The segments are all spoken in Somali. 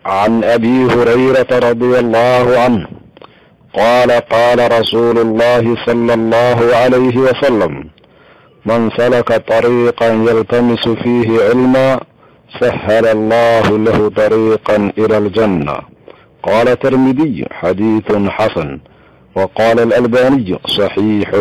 عن ابي هريره رضي الله عنه قال قال رسول الله صلى الله عليه وسلم من سلك طريقا يلتمس فيه علما سهل الله له طريقا الى الجنه قال الترمذي حديث حسن وقال الالباني صحيح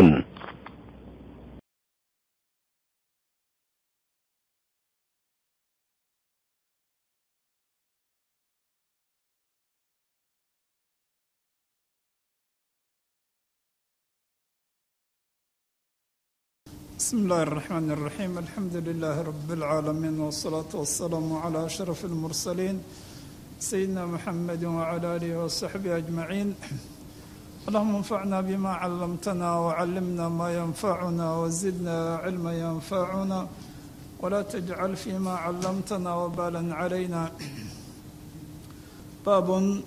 بسم الله الرحمن الرحيم الحمد لله رب العالمين والصلاة والسلام على أشرف المرسلين سيدنا محمد وعلى آله وصحبه أجمعين اللهم انفعنا بما علمتنا وعلمنا ما ينفعنا وزدنا علما ينفعنا ولا تجعل فيما علمتنا وبالا علينا باب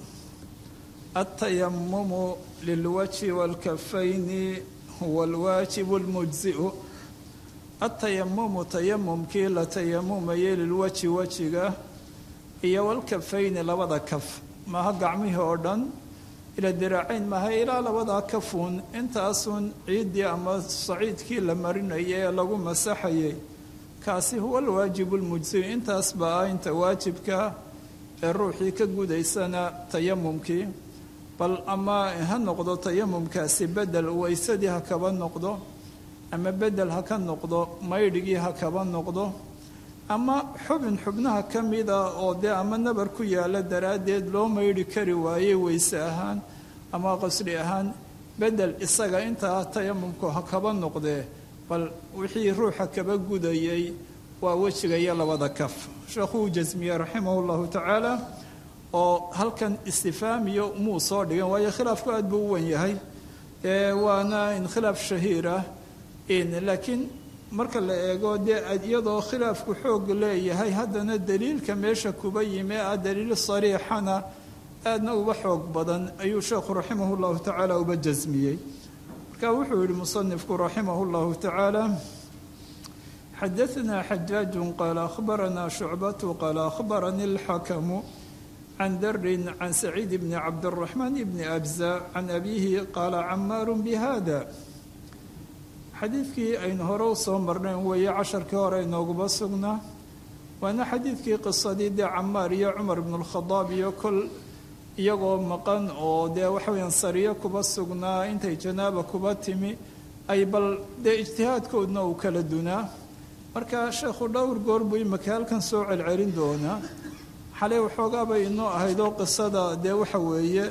التيمم للوجه والكفين هو الواجب المجزئ atayamumu tayamumkii la tayamumayay lilwaji wejiga iyo walkafayni labada kaf maaha gacmihii oo dhan ila diraacayn maaha ilaa labadaa kafuun intaasun ciiddii ama saciidkii la marinayay ee lagu masaxayay kaasi huwa alwaajibu lmujsiyu intaas baa ah inta waajibka ee ruuxii ka gudaysana tayamumkii bal ama ha noqdo tayamumkaasi bedel waysadii ha kaba noqdo ama bedel ha ka noqdo maydhigii ha kaba noqdo ama xubin xubnaha ka mida oo dee ama nabar ku yaala daraaddeed loo maydhi kari waayey weyse ahaan ama qasri ahaan bedel isaga intaa tayamumku ha kaba noqdee bal wixii ruuxa kaba gudayay waa wejiga iyo labada kaf sheekhuu jasmiye raximah llahu tacaala oo halkan istifaamiyo muu soo dhigan waayo khilaafku aad buu u wen yahay waana in khilaaf shahiirah laakiin marka la eego dee iyadoo khilaafku xoog leeyahay haddana daliilka meesha kuba yimi ah daliil sariixana aadna uba xoog badan ayuu sheekhu raximah llahu tacaala uba jasmiyey marka wuxuu yihi musanifku raximah llahu tacaala xadaثna xajaaju qaala akhbarana shucbatu qaala akhbarani اlxakamu can darin can saciid bni cabdالraxmaan bni abza can abihi qaala camaaru bihada xadiidkii aynu hore u soo marnayn weeye casharkii hore inooguba sugnaa waana xadiidkii qisadii dee camaar iyo cumar ibnulkhadaab iyo kol iyagoo maqan oo dee waxaweyaan sariyo kuba sugnaa intay janaaba kuba timi ay bal dee ijtihaadkoodna uu kala dunaa marka sheekhu dhowr goor buu imaka halkan soo celcelin doonaa xalay waxoogaabay inoo ahaydoo qisada dee waxa weeye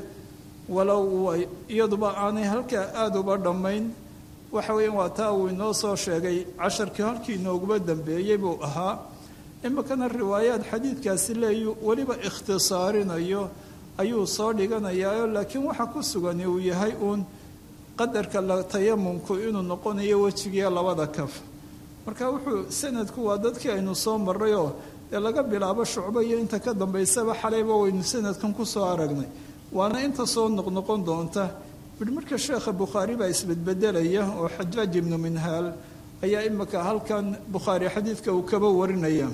walow iyaduba aanay halkaa aada uba dhammayn waxa weeyaan waa taa uu inoo soo sheegay casharkii halkii inooguba dambeeyey buu ahaa iminkana riwaayaad xadiidkaasi leeyu weliba ikhtisaarinayo ayuu soo dhiganayaa laakiin waxa ku sugani uu yahay uun qadarka la tayamumku inuu noqonayo wejigiiyo labada kaf marka wuxuu sanadku waa dadkii aynu soo marrayoo dee laga bilaabo shucbo iyo inta ka dambaysaba xalayba waynu sanadkan ku soo aragnay waana inta soo noqnoqon doonta marka sheekha bukhaari baa isbedbedelaya oo xajaaj ibnu minhaal ayaa imika halkan bukhaari xadiidka uu kaba warinaya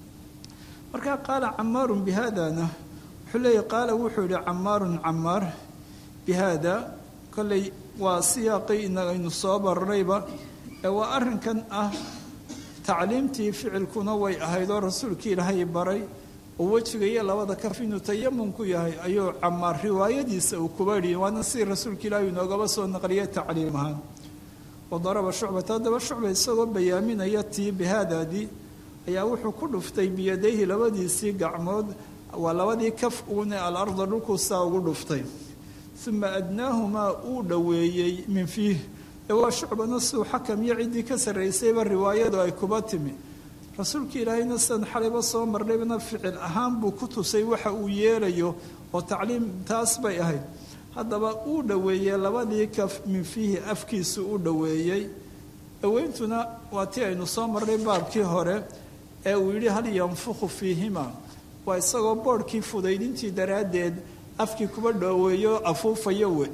marka qaala camaarun bihadana wuxuu leeya qaala wuxuu yihi camaarun camaar bihada kolley waa siyaaqii inaynu soo bararayba ee waa arrinkan ah tacliimtii ficilkuna way ahayd oo rasuulkii ilaahay baray oo wejiga iyo labada kaf inuu tayamumku yahay ayuu camaar riwaayadiisa uu kuba yihi waana si rasuulka ilaahi inoogaba soo naqliyay tacliim ahaan wadaraba shucbata haddaba shucba isagoo bayaaminaya tii bihaadaadii ayaa wuxuu ku dhuftay biyadayhi labadiisii gacmood waa labadii kaf uune alarda dhulkuu saa ugu dhuftay uma adnaahumaa uu dhoweeyey min fiih ee waa shucbana suu xakam iyo ciddii ka sarraysayba riwaayadu ay kuba timi rasuulka ilaahayna sidan xalayba soo marnaybna ficil ahaan buu ku tusay waxa uu yeelayo oo tacliim taas bay ahayd haddaba uu dhoweeyey labadii kaf min fiihi afkiisu u dhoweeyey dhoweyntuna waa tii aynu soo marnay baabkii hore ee uu yidhi hal yanfukhu fiihima waa isagoo boodhkii fudaydintii daraaddeed afkii kuba dhoweeyo afuufayo we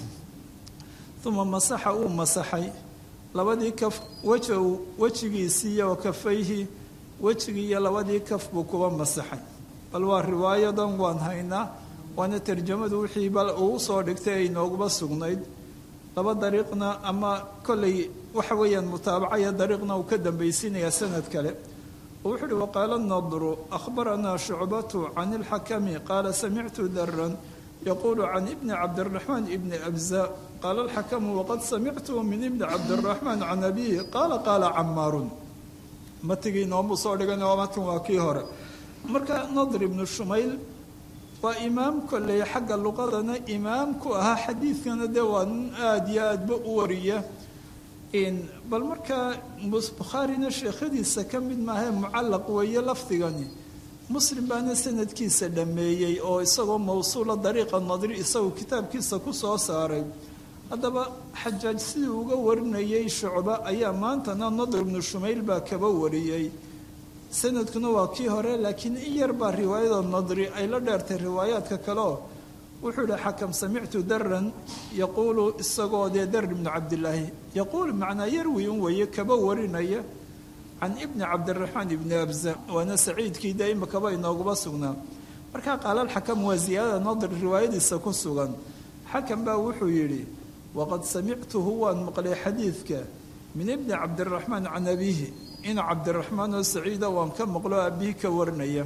uma masaxa uu masaxay labadii kaf wejow wejigiisii iyo kafayhi wejigii iyo labadii kaf buu kuba masaxay bal waa riwaayadan waan haynaa waana tarjamadu wixii bal uu soo dhigtay ay nooguba sugnayd laba dariiqna ama kollay waxa weeyaan mutaabacaya dariiqna uu ka dambaysiinayaa sanad kale oo wuxuu uhi waqaala nadru akhbaranaa shucbatu can ilxakami qaala samictu daran yaquulu can ibni cabdiraxmaan ibni abza qaala alxakamu waqad samictuhu min ibni cabdiraxmaan can abihi qaala qaala camaarun matigii noomu soo dhigan oo matan waa kii hore marka nadr ibnu shumayl waa imaam kolley xagga luqadana imaam ku ahaa xadiidkana dee waa nin aada iyo aadba u wariya bal markaa bukhaarina sheekhadiisa ka mid maahae mucallaq weeye lafdigani muslim baana sanadkiisa dhammeeyey oo isagoo mawsuula dariiqa nadri isagoo kitaabkiisa ku soo saaray haddaba xajaaj sidii uga warinayay shucba ayaa maantana nadr ibnu shumayl baa kaba wariyey sanadkuna waa kii hore laakiin in yar baa riwaayada nadri ay la dheertay riwaayaadka kaleo wuxuu yihi xakam samictu daran yaquulu isagoo dee dar ibnu cabdilaahi yaquulu macnaa yarwi un weeye kaba warinaya can ibni cabdiraxmaan ibni abza waana saciidkii dee imakaba inooguba sugnaa markaa qaalalxakam waa ziyaadada nadr riwaayadiisa ku sugan xakam baa wuxuu yidhi waqad samictuhu waan maqlay xadiidka min ibni cabdiraxmaan can abiihi in cabdiraxmaan oo saciida waan ka maqlo abihi ka warinaya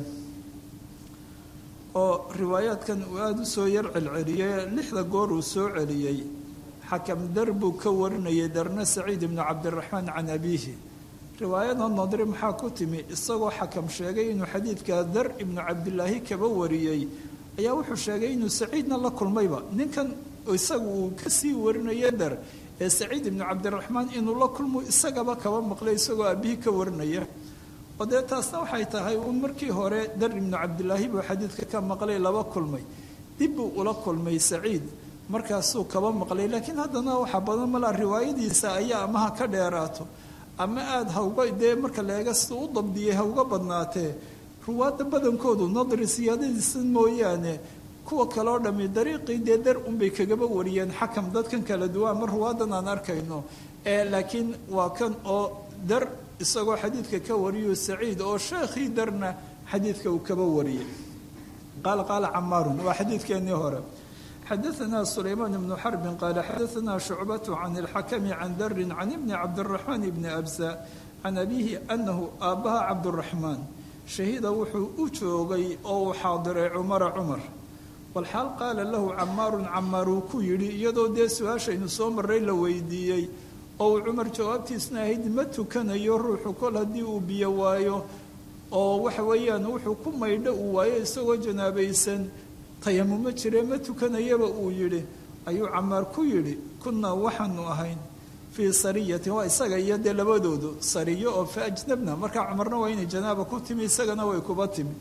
oo riwaayaadkan uu aada u soo yar celceliyey lixda goor uu soo celiyey xakam dar buu ka warinayay darna saciid ibnu cabdiraxmaan can abiihi riwaayada nadri maxaa ku timi isagoo xakam sheegay inuu xadiidka dar ibnu cabdilaahi kaba wariyey ayaa wuxuu sheegay inuu saciidna la kulmayba ninkan isaga uu kasii warinaya dar ee saciid ibnu cabdiraxmaan inuu la kulmo isagaba kaba maqlay isagoo aabihii ka warinaya oo dee taasna waxay tahay uun markii hore dar ibnu cabdilaahi buu xadiidka ka maqlay laba kulmay dib buu ula kulmay saciid markaasuu kaba maqlay laakiin haddana waxaa badan malaa riwaayadiisa ayaa amaha ka dheeraato ama aada hawga dee marka leega siduu u dabdiyey hawga badnaatee ruwaadda badankoodu nadri siyaadadiisa mooyaane kuwa kaleo dhami dariiqii dee dar unbay kagaba wariyeen xakam dadkan kala duwan ama ruwaadan aan arkayno laakiin waa kan oo dar isagoo xadiidka ka wariyo saciid oo sheekhii darna xadiidka uu kaba wariyey qaala qaala camaarun waa xadiidkeenii hore xadaanaa sulaymaan ibnu xarbin qaala xadaanaa shucbatu can ilxakami can darin can ibni cabdiraxmaan ibni absa can abiihi anahu aabbaha cabduraxmaan shahida wuxuu u joogay oo uu xaadiray cumara cumar walxaal qaala lahu camaarun camaar uu ku yidhi iyadoo dee su-aashaynu soo marray la weydiiyey oo uu cumar jawaabtiisna ahayd ma tukanayo ruuxu kol haddii uu biyo waayo oo waxa weeyaan wuxuu ku maydho uu waayo isagoo janaabaysan tayamumo jire ma tukanayaba uu yidhi ayuu camaar ku yidhi kunnaa waxaanu ahayn fii sariyatin waa isaga iyo dee labadoodu sariyo oo fa ajnabna markaa cumarna waa inay janaaba ku timi isagana way kuba timi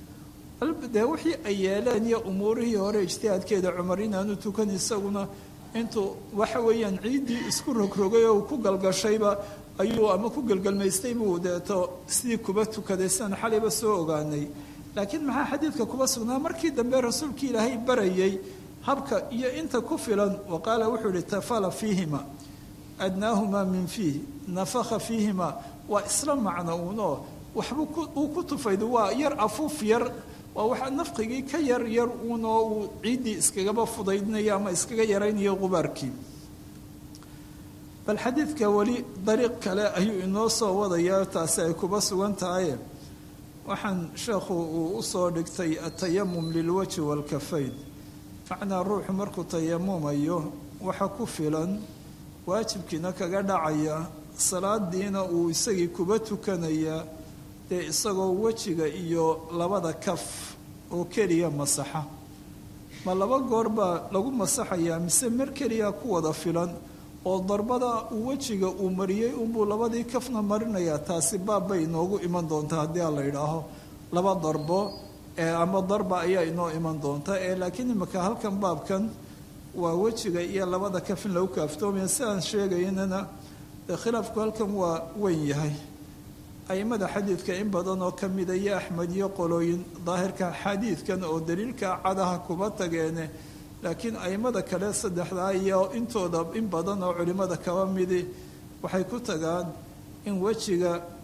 dee wixii ay yeeleen iyo umuurihii hore ijtihaadkeeda cumar inaanu tukan isaguna intuu waxa weeyaan ciiddii isku rogrogay oo uu ku galgashayba ayuu ama ku gelgelmaystay buu deeto sidii kuba tukaday sidaan xalayba soo ogaanay laakiin maxaa xadiidka kuba sugnaa markii dambe rasuulkii ilaahay barayay habka iyo inta ku filan wa qaala wuxuu ihi tafala fiihima adnaahumaa min fiih nafakha fiihima waa isla macno uunoo waxbuu uu ku tufayda waa yar afuuf yar waa waxaa nafqigii ka yar yar uunoo uu ciiddii iskagaba fudaydinayo ama iskaga yaraynayo qubaarkii bal xadiidka weli dariiq kale ayuu inoo soo wadayaa taasi ay kuba sugan tahay waxaan sheekhu uu u soo dhigtay atayamum lilwajhi waalkafayn macnaa ruuxu markuu tayamumayo waxa ku filan waajibkiina kaga dhacaya salaadiina uu isagii kuba tukanaya dee isagoo wejiga iyo labada kaf oo keliya masaxa ma laba goor baa lagu masaxayaa mise mar keliya ku wada filan oo darbada uu wejiga uu mariyey unbuu labadii kafna marinayaa taasi baab bay inoogu iman doontaa haddii a la yidhaaho laba darbo ama darba ayaa inoo iman doonta ee laakiin imika halkan baabkan waa wejiga iyo labada kaf in lagu kaaftoomaya sidaan sheegaynana khilaafku halkan waa weyn yahay aimada xadiidka in badan oo kamida iyo axmed iyo qolooyin daahirka xadiidkan oo daliilka cadaha kuba tageene laakiin aimada kale saddexdaa iyo intooda in badan oo culimmada kaba midi waxay ku tagaan in wejiga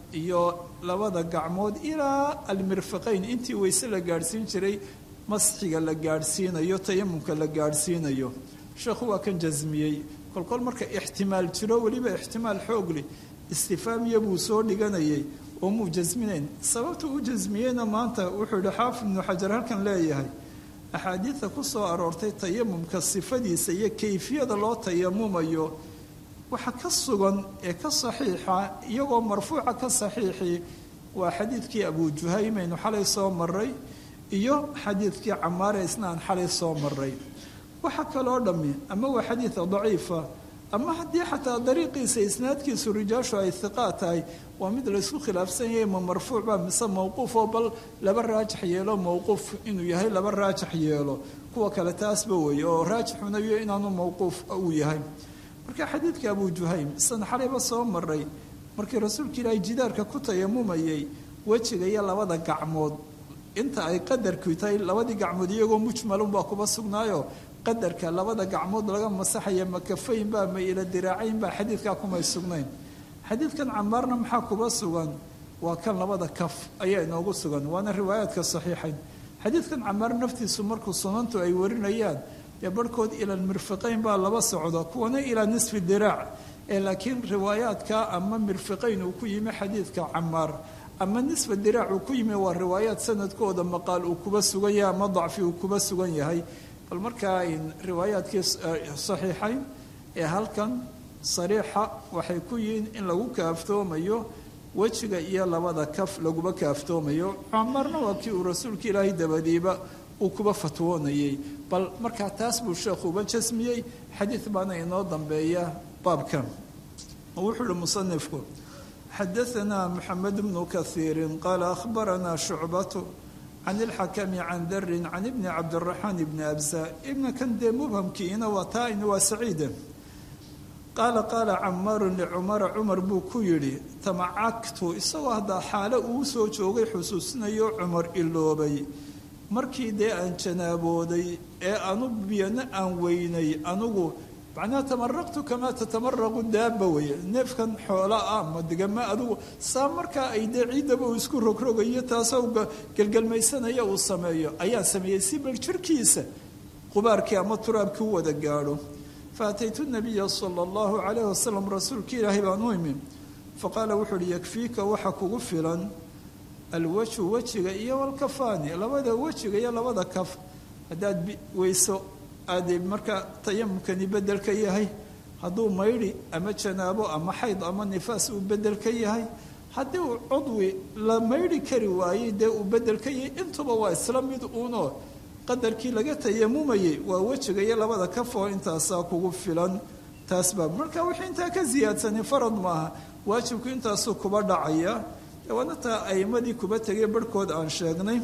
iyo labada gacmood ilaa almirfaqayn intii weyse la gaadhsiin jiray masxiga la gaadhsiinayo tayamumka la gaadhsiinayo sheekhu waa kan jasmiyey kolkol marka ixtimaal jiro weliba ixtimaal xoogleh istifaamiya buu soo dhiganayay oo muu jasminayn sababta u jasmiyeyna maanta wuxuu yihi xaafid ibnu xajar halkan leeyahay axaadiida ku soo aroortay tayamumka sifadiisa iyo kayfiyada loo tayamumayo waxa ka sugan ee ka saxiixa iyagoo marfuuca ka saxiixi waa xadiidkii abu juhaym aynu xalay soo maray iyo xadiidkii camaare isna aan xalay soo maray waxa kaloo dhammi ama waa xadiida daciifa ama haddii xataa dariiqiisa isnaadkiisu rijaashu ay hiqaa tahay waa mid laysku khilaafsan yahay ma marfuuc ba mise mowquuf oo bal laba raajix yeelo mowquuf inuu yahay laba raajix yeelo kuwa kale taasba weeye oo raajixuna iyo inaanu mowquuf uu yahay marka xadiidka abu juhaym isan xalayba soo maray markii rasuulka ilaahay jidaarka ku tayamumayay wejiga iyo labada gacmood inta ay qadarku tahay labadii gacmood iyagoo mujmalunbaa kuba sugnaayo qadarka labada gacmood laga masaxaya makafayn baa ma ila diraacayn baa xadiidkaa kumay sugnayn xadiidkan camaarna maxaa kuba sugan waa kan labada kaf ayaa inoogu sugan waana riwaayaadka saxiixayn xadiidkan camaar naftiisu markuu sunantu ay warinayaan dee barhkood ila mirfiqayn baa laba socda kuwana ilaa nisfi diraac ee laakiin riwaayaadka ama mirfiqayn uu ku yimi xadiidka camaar ama nisfa diraac uu ku yimi waa riwaayaad sanadkooda maqaal uu kuba sugan yahay ama dacfi uu kuba sugan yahay bal markaa riwaayaadkii saxiixayn ee halkan sariixa waxay ku yihiin in lagu kaaftoomayo wejiga iyo labada kaf laguba kaaftoomayo camarna waa kii uu rasuulka ilaahay dabadiiba uu kuba fatwoonayay bal markaa taas buu sheekhu uba jasmiyey xadiid baana inoo dambeeya baabkan wuxuu uhi musanifku xadaanaa maxamed bnu kaiirin qaala ahbaranaa shucbatu can ilxakami can darin can ibni cabdiraxmaan ibni absa ibna kan dee mubhamkiina waa taa-in waa saciida qaala qaala camaarun licumara cumar buu ku yidhi tamacagtu isagoo haddaa xaalo uu soo joogay xusuusinayo cumar iloobay markii dee aan janaabooday ee anu biyana aan weynay anugu macnaha tamaraqtu kamaa tatamaraqu daaba weeye neefkan xoola ah ma degama adugu saa markaa ay dee ciiddaba uu isku rogrogayo taasoo gelgelmaysanaya uu sameeyo ayaa sameeyey si bal jirkiisa qubaarkii ama turaabkii u wada gaadho faataytu nabiya sala allahu calayhi wasalam rasuulka ilaahay baan u imi faqaala wuxuu uhi yakfiika waxa kugu filan alwajhu wejiga iyo walkafaani labada wejiga iyo labada kaf haddaad weyso aade markaa tayamumkani bedel ka yahay hadduu maydhi ama janaabo ama xayd ama nifaas uu bedel ka yahay haddii uu cudwi la maydhi kari waayey dee uu bedel ka yahay intuba waa isla mid uunoo qadarkii laga tayamumayey waa wejiga iyo labada kaf oo intaasaa kugu filan taas baa marka wixii intaa ka siyaadsanay farad maaha waajibku intaasuu kuba dhacaya waana taa aimadii kuba tegay barhkood aan sheegnay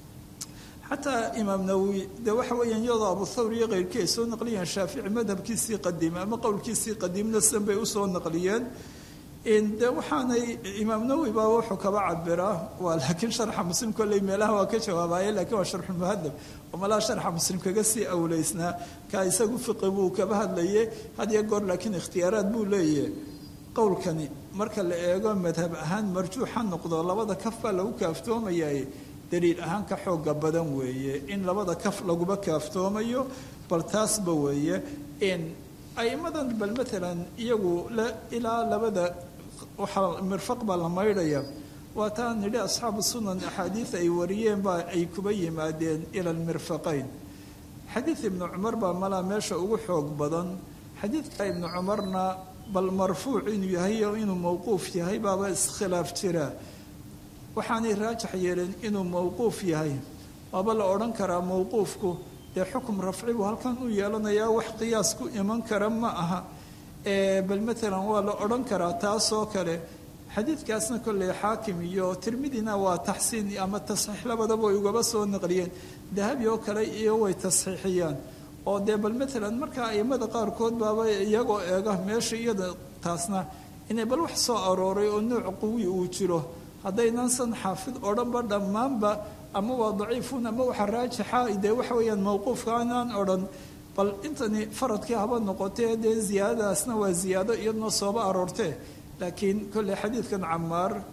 xataa imaam nawowi dee waxa weeyaan iyadoo abu thawr iyo keyrkii ay soo naqliyeen shaafici madhabkiisii qadiime ama qowlkiisii qadiimna sidan bay usoo naqliyeen de waxaanay imaam nawowi baa wuxuu kaba cabiraa waa laakiin sharxa muslim kolley meelaha waa ka jawaabaye lakiin waa sharxulmuhadab oo malaha sharxa muslim kaga sii awleysnaa ka isagu fiqi buu kaba hadlaye had iyo goor laakiin ikhtiyaaraad buu leeyahy qowlkani marka la eego madhab ahaan marjuuxa noqdo labada kaf baa lagu kaaftoomayaa daliil ahaan ka xooga badan weeye in labada kaf laguba kaaftoomayo bal taasba weeye aimadan bal maalan iyagu ilaa labada waxaa mirfaq baa la maydhaya waa taa nidhi asxaabu sunan axaadiid ay wariyeen baa ay kuba yimaadeen ila almirfaqayn xadiid ibnu cumar baa malaa meesha ugu xoog badan xadiidka ibnu cumarna bal marfuuc inuu yahay o inuu mowquuf yahay baaba iskhilaaf jira waxaanay raajix yeeleen inuu mowquuf yahay waaba la odhan karaa mowquufku dee xukum rafci buu halkan u yeelanayaa wax qiyaas ku iman kara ma aha bal maalan waa la odhan karaa taasoo kale xadiidkaasna kolley xaakim iyo tirmidina waa taxsiin ama tasxiix labadaba way ugaba soo naqliyeen dahabi oo kale iyo way tasxiixiyaan oo dee bal maalan markaa aimada qaarkood baaba iyagoo eega meesha iyada taasna inay bal wax soo arooray oo nooc quwi uu jiro haddaynan san xaafid odhanba dhammaanba ama waa daciifun ama waxa raajixa dee waxa weeyaan mowquufka anaan odhan bal intani faradkii haba noqotee dee ziyaadadaasna waa ziyaado iyaduna sooba aroortee laakiin kolley xadiidkan camaar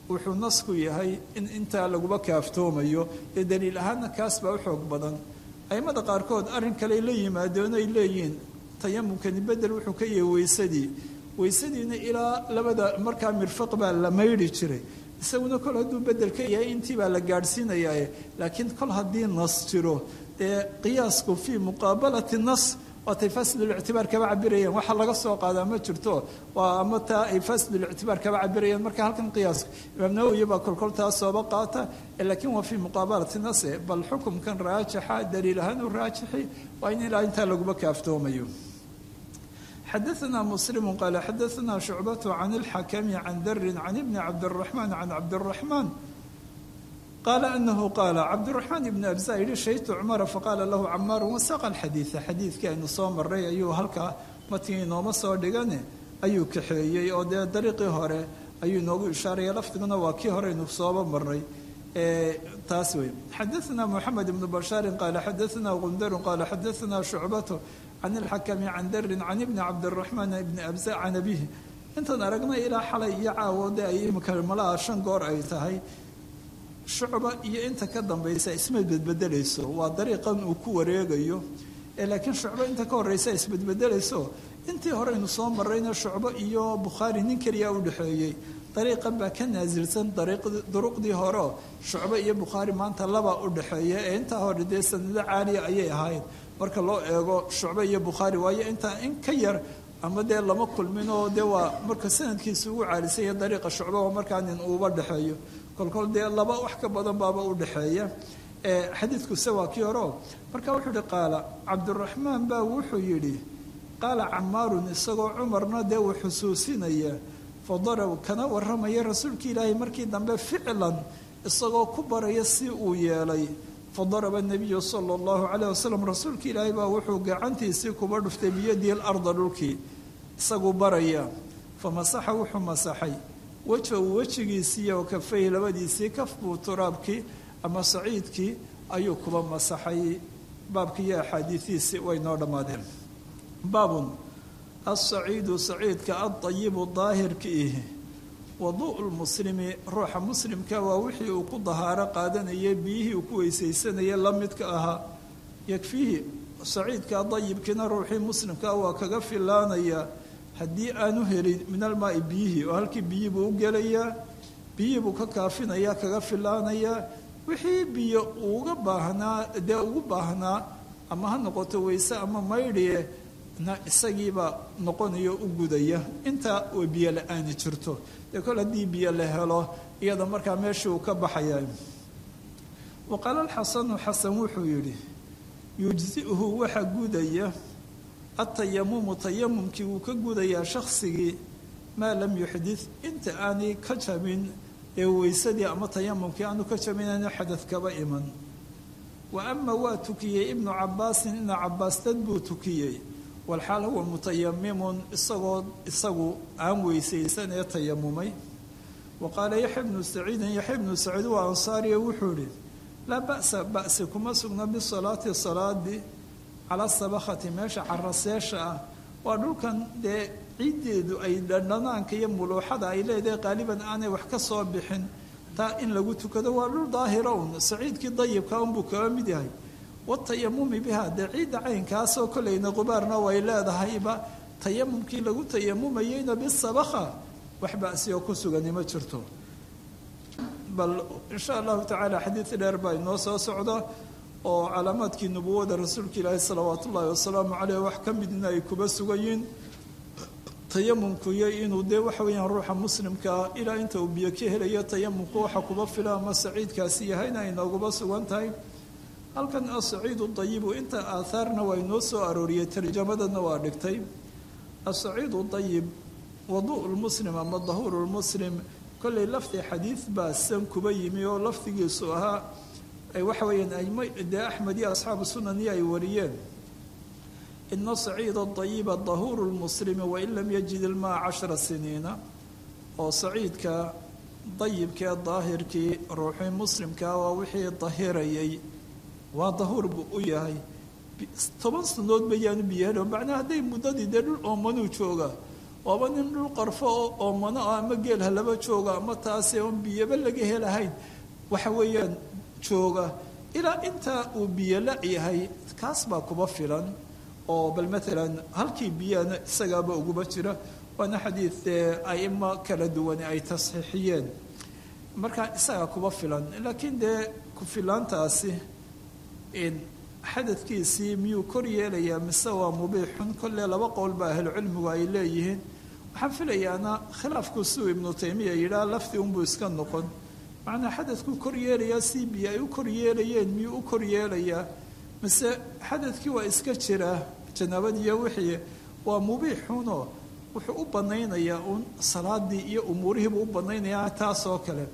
wuxuu nasku yahay in intaa laguba kaaftoomayo ee daliil ahaanna kaas baa u xoog badan aimada qaarkood arrin kale la yimaadeen ay leeyihiin tayamumkani bedel wuxuu ka yahay weysadii weysadiina ilaa labada markaa mirfaq baa la maydhi jiray isaguna kol hadduu bedel ka yahay intii baa la gaadhsiinayaa laakiin kol haddii nas jiro dee qiyaasku fii muqaabalati nas waatay fasidlictibaar kaba cabirayeen waxa laga soo qaadaa ma jirto waa ama taa ay fasidlictibaar kaba cabirayeen marka halkan qiyaaska imaam nawowi baa kolkol taa sooba qaata laakiin waa fii muqaabalati nase bal xukumkan raajixa daliil ahaan u raajixi waa in ilaa intaa laguma kaaftoomayo xadaثna msلm qal xadaثna شhucbaة can اlxakmi can dri can ibni cabdالرaحman can cabdالرaحman qala anahu qaala cabdالرaحman ibn abza yihi shahidtu cumara faqaala lahu camaar wasaqa اxadiiثa xadiidkii aynu soo maray ayuu halkaa matigi inooma soo dhigane ayuu kaxeeyey oo dee dariiqii hore ayuu inoogu ishaaraya lafdiguna waa kii hore aynu sooba maray taas wey xadaثna mxamed ibn bashaari qala xadaثna gundaru qala xadaثna شhucbaة can ilxakami can darin can ibni cabdiraxmaan ibni abza can abihi intaan aragnay ilaa xalay iyo caawo de ay imika malaha shan goor ay tahay shucba iyo inta ka dambaysa isma bedbedelayso waa dariiqan uu ku wareegayo laakiin shucbo inta ka horeysa isbedbedelayso intii horeynu soo marayna shucbo iyo bukhaari nin keliya u dhexeeyey dariiqan baa ka naasilsan duruqdii horeo shucbo iyo bukhaari maanta laba u dhexeeya ee intaa hore dee sanado caaliya ayay ahayd marka loo eego shucbe iyo bukhaari waayo intaa in ka yar ama dee lama kulmin oo dee waa marka sanadkiisa ugu caalisanya dariiqa shucbe oo markaa nin uuba dhexeeyo kolkol dee laba wax ka badan baaba u dhexeeya xadiidkuse waa kii horeo marka wuxuu yihi qaala cabdiraxmaan baa wuxuu yidhi qaala camaarun isagoo cumarna dee uu xusuusinaya fadarab kana waramaya rasuulka ilaahay markii dambe ficlan isagoo ku baraya si uu yeelay fadaraba nabiyu sala allahu calayh wasalam rasuulka ilaahay baa wuxuu gacantiisii kuba dhuftay biyadii alarda dhulkii isaguu baraya famasaxa wuxuu masaxay wejahu wejigiisii oo kafay labadiisii kaf buu turaabkii ama saciidkii ayuu kuba masaxay baabkii iyo axaadiidiisii way noo dhammaadeen baabun asaciidu saciidka adayibu daahirka ihi waduu'u lmuslimi ruuxa muslimka waa wixii uu ku dahaaro qaadanayay biyihii uu ku weysaysanayay la midka ahaa yakfiihi saciidka dayibkiina ruuxii muslimkaa waa kaga filaanayaa haddii aanu helin min almaai biyihii oo halkii biyihii buu u gelayaa biyihii buu ka kaafinayaa kaga filaanayaa wixii biyo uga baahnaa dee ugu baahnaa ama ha noqoto weyse ama maydhiye na isagiibaa noqonayo u gudaya intaa oo biyo la-aani jirto dee kol haddii biyo la helo iyada markaa meeshii uu ka baxaya wa qaala alxasanu xasan wuxuu yidhi yujzi'uhu waxa gudaya atayamumu tayamumkii wuu ka gudayaa shaksigii maa lam yuxdid inta aanay ka jabin ee weysadii ama tayamumkii aanu ka jabin aanu xadad kaba iman wa ama waa tukiyey ibnu cabaasin ibnu cabaas dad buu tukiyey walxaal huwa mutayamimun isagoo isagu aan weysaysan ee tayamumay wa qaala yaxya bnu saciidin yaxya bnu saciid waa ansaariya wuxuu ihi laa ba'sa ba'si kuma sugna bisalaati salaadii calaa sabakhati meesha caraseesha ah waa dhulkan dee ciiddeedu ay dhandhanaanka iyo muluuxada ay leedahay qaaliban aanay wax ka soo bixin taa in lagu tukado waa dhul daahira un saciidkii dayibka unbuu kaga mid yahay watayamumi biha dee ciidda caynkaasoo kolleyna qubaarna way leedahayba tayamumkii lagu tayamumayeyna bisabakha wax ba'si oo ku sugani ma jirto bal insha allahu tacaala xadiid dheer baa inoo soo socda oo calaamaadkii nubuwada rasuulka ilaahi salawaat ullaahi wasalaamu caleyh wax ka midna ay kuba sugayiin tayamumku iyo inuu dee waxa weeyaan ruuxa muslimkaa ilaa inta uu biyo ka helayo tayamumku waxa kuba fila ama saciidkaasi yahayna ay nooguba sugan tahay halkan asaciidu dayibu inta aathaarna waa inoo soo arooriyey tarjamadana waa dhigtay asaciidu dayib wadu'u lmuslim ama dahuuru lmuslim kollay lafdi xadiid baa san kuba yimi oo lafdigiisu ahaa waxa weeyaan aimo dee axmed iyo asxaabu sunani ay wariyeen ina saciida dayiba dahuuru lmuslimi wain lam yajid ilmaa cashara siniina oo saciidka dayibkee daahirkii ruuxii muslimkaa waa wixii dahirayay waa dahuur buu u yahay toban sanood bayaanu biyo helo macnaa hadday muddadii dee dhul oomanuu jooga waaba nin dhul qarfo oo oomano ah ama geel ha laba jooga ama taasi oon biyaba laga helahayn waxa weeyaan jooga ilaa intaa uu biyo la yahay kaas baa kuba filan oo bal maalan halkii biyana isagaaba uguba jira waana xadiid dee aimo kala duwan ay tasxiixiyeen marka isagaa kuba filan laakiin dee ku filaantaasi xadadkiisii miyuu kor yeelayaa mise waa mubiixun kolle laba qowl baa ahlucilmigu ay leeyihiin waxaan filayaana khilaafku siuu ibnu taymiya yidhaah lafti unbuu iska noqon macnaa xadadkuu kor yeelayaa si biyo ay u kor yeelayeen miyuu u kor yeelayaa mise xadadkii waa iska jiraa janaabadiiyo wixii waa mubiixunoo wuxuu u banaynayaa uun salaadii iyo umuurihiibuu u banaynayaa taasoo kale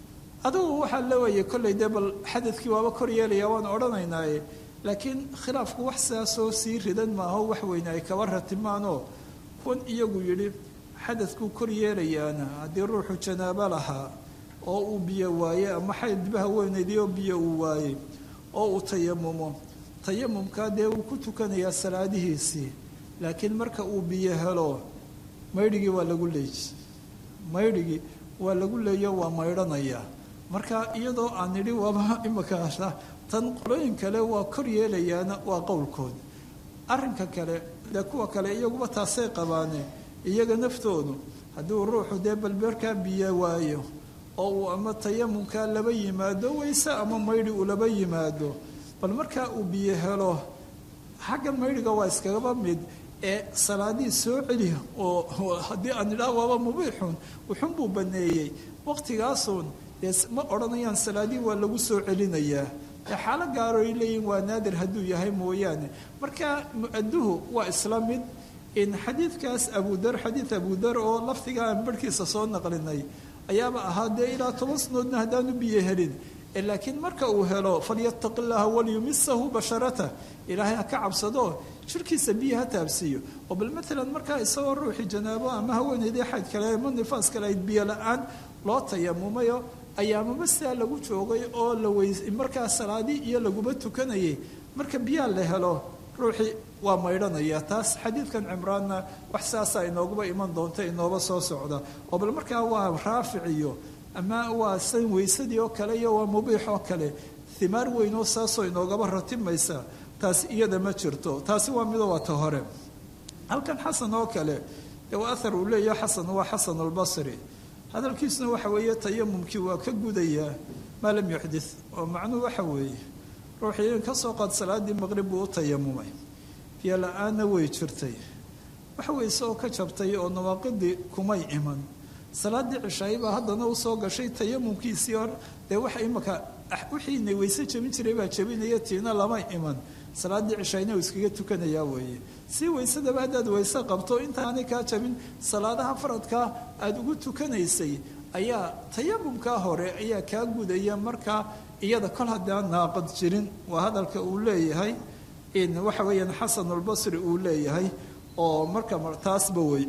adugu waxaa leewayay kollay dee bal xadadkii waaba kor yeelaya waan odhanaynaaye laakiin khilaafku wax sidaasoo sii ridan maaho wax weyne ay kaba ratimaanoo kuwan iyagu yidhi xadadkuu kor yeelayaana haddii ruuxu janaabo lahaa oo uu biyo waaye ama xaydbaha weyneydii oo biyo uu waayey oo uu tayamumo tayamumkaa dee wuu ku tukanayaa salaadihiisii laakiin marka uu biyo helo maydhigii waa lagu leeji maydhigii waa lagu leeyo waa maydhanayaa marka iyadoo aan nidhi waaba imakaasa tan qolooyin kale waa kor yeelayaana waa qowlkood arrinka kale dee kuwa kale iyaguba taasay qabaane iyaga naftoodu hadduu ruuxu dee balbeerkaa biyo waayo oo uu ama tayamumkaa laba yimaado wayse ama maydhi uu laba yimaado bal markaa uu biyo helo xaggan maydhiga waa iskagaba mid ee salaadii soo celi oo haddii aan idhaah waaba mubiixun wuxun buu baneeyey waqtigaasuun dee ma odhanayaan salaadii waa lagu soo celinayaa ee xaalo gaaro ay leeyihin waa naadir hadduu yahay mooyaane marka mu-aduhu waa isla mid in xadiidkaas abudar xadiid abudar oo lafdiga aan barhkiisa soo naqlinay ayaaba ahaa dee ilaa toban sanoodna haddaanu biyo helin laakiin marka uu helo falyataqi llaha walyumisahu basharata ilaahay ha ka cabsado jirkiisa biyo ha taabsiiyo oo bal maalan markaa isagoo ruuxii janaabo ama haweeneydii xayd kale ama nifaas kale ayd biyo la-aan loo tayamumayo ayaamama sidaa lagu joogay oo la weys markaa salaadii iyo laguba tukanayay marka biyaha la helo ruuxii waa maydhanaya taas xadiidkan cimraanna wax saasaa inooguba iman doonta inooba soo socda oo bal markaa waa raafic iyo ama waa san weysadii oo kale iyo waa mubiix oo kale himaar weyn oo saasoo inoogaba ratimaysa taas iyada ma jirto taasi waa mido waa ta hore halkan xasan oo kale dee waa ahar uu leeyahay xasan waa xasan albasri hadalkiisuna waxa weeye tayamumkii waa ka gudayaa maa lam yuxdith oo macnuhu waxa weeye ruuxii in ka soo qaad salaadii maqrib buu u tayamumay biyo la-aanna way jirtay waxa weyse oo ka jabtay oo nawaaqidii kumay iman salaadii cishaay baa haddana usoo gashay tayamumkiisii hor dee waxa imaka wixiina weyse jebin jiray baa jebinaya tiina lama iman salaadii cishayna uu iskaga tukanayaa weeye si weysadaba haddaad weyse qabto intaanay kaa jabin salaadaha faradkaa aada ugu tukanaysay ayaa tayamumkaa hore ayaa kaa gudaya markaa iyada kol haddaan naaqad jirin waa hadalka uu leeyahay in waxa weeyaan xasanulbasri uu leeyahay oo marka taasba wey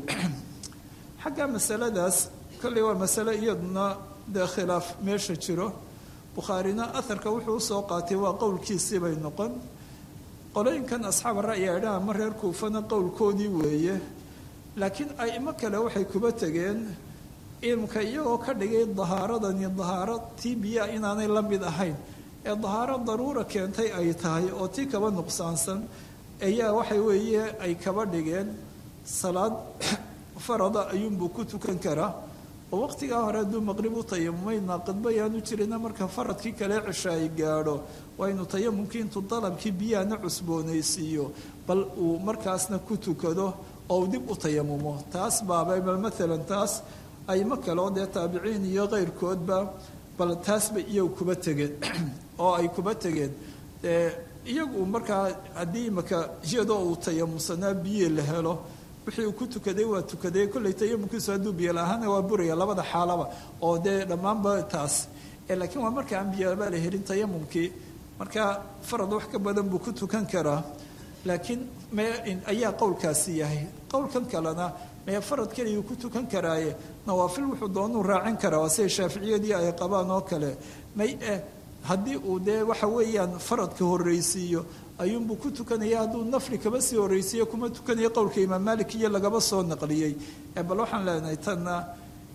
xagga masaladaas kolley waa masale iyaduna dee khilaaf meesha jiro bukhaarina aharka wuxuu usoo qaatay waa qowlkiisii bay noqon qolooyinkan asxaab ra'yi idhaha ma reer kuufana qowlkoodii weeye laakiin aimo kale waxay kuba tegeen ilmka iyagoo ka dhigay dahaaradani dahaaro tii biyaa inaanay la mid ahayn ee dahaaro daruura keentay ay tahay oo tii kaba nuqsaansan ayaa waxay weeye ay kaba dhigeen salaad farada ayuunbuu ku tukan karaa oo waqtigaa hore hadduu maqrib u tayamumay naaqidba yaanu jirina marka faradkii kale cisha ay gaadho waa inuu tayamumkii intuu dalabkii biyahana cusboonaysiiyo bal uu markaasna ku tukado oo uu dib u tayamumo taas baaba bal maalan taas aymo kale oo dee taabiciin iyo keyrkoodba bal taasba iyagu kuba tegeen oo ay kuba tegeen iyagu markaa haddii imaka iyadoo uu tayamumsanaa biyi la helo wixii uu ku tukaday waa tukaday kolley tayamumkiisu hadduu biyo la-ahaana waa buraya labada xaalaba oo dee dhammaanba taas laakiin waa marka aan biyaba la helin tayamumkii marka farad wax ka badan buu ku tukan karaa laakiin me ayaa qowlkaasi yahay qowlkan kalena mee farad keligii ku tukan karaaye nawaafil wuxuu doonuu raacin karaa waa siday shaaficiyadii ay qabaan oo kale may eh haddii uu dee waxa weeyaan faradka horreysiiyo ayuunbuu ku tukanaya hadduu nafli kaba sii horreysiiyo kuma tukanayo qowlka imaam malik iyo lagaba soo naqliyey bal waxaan leenahay tanna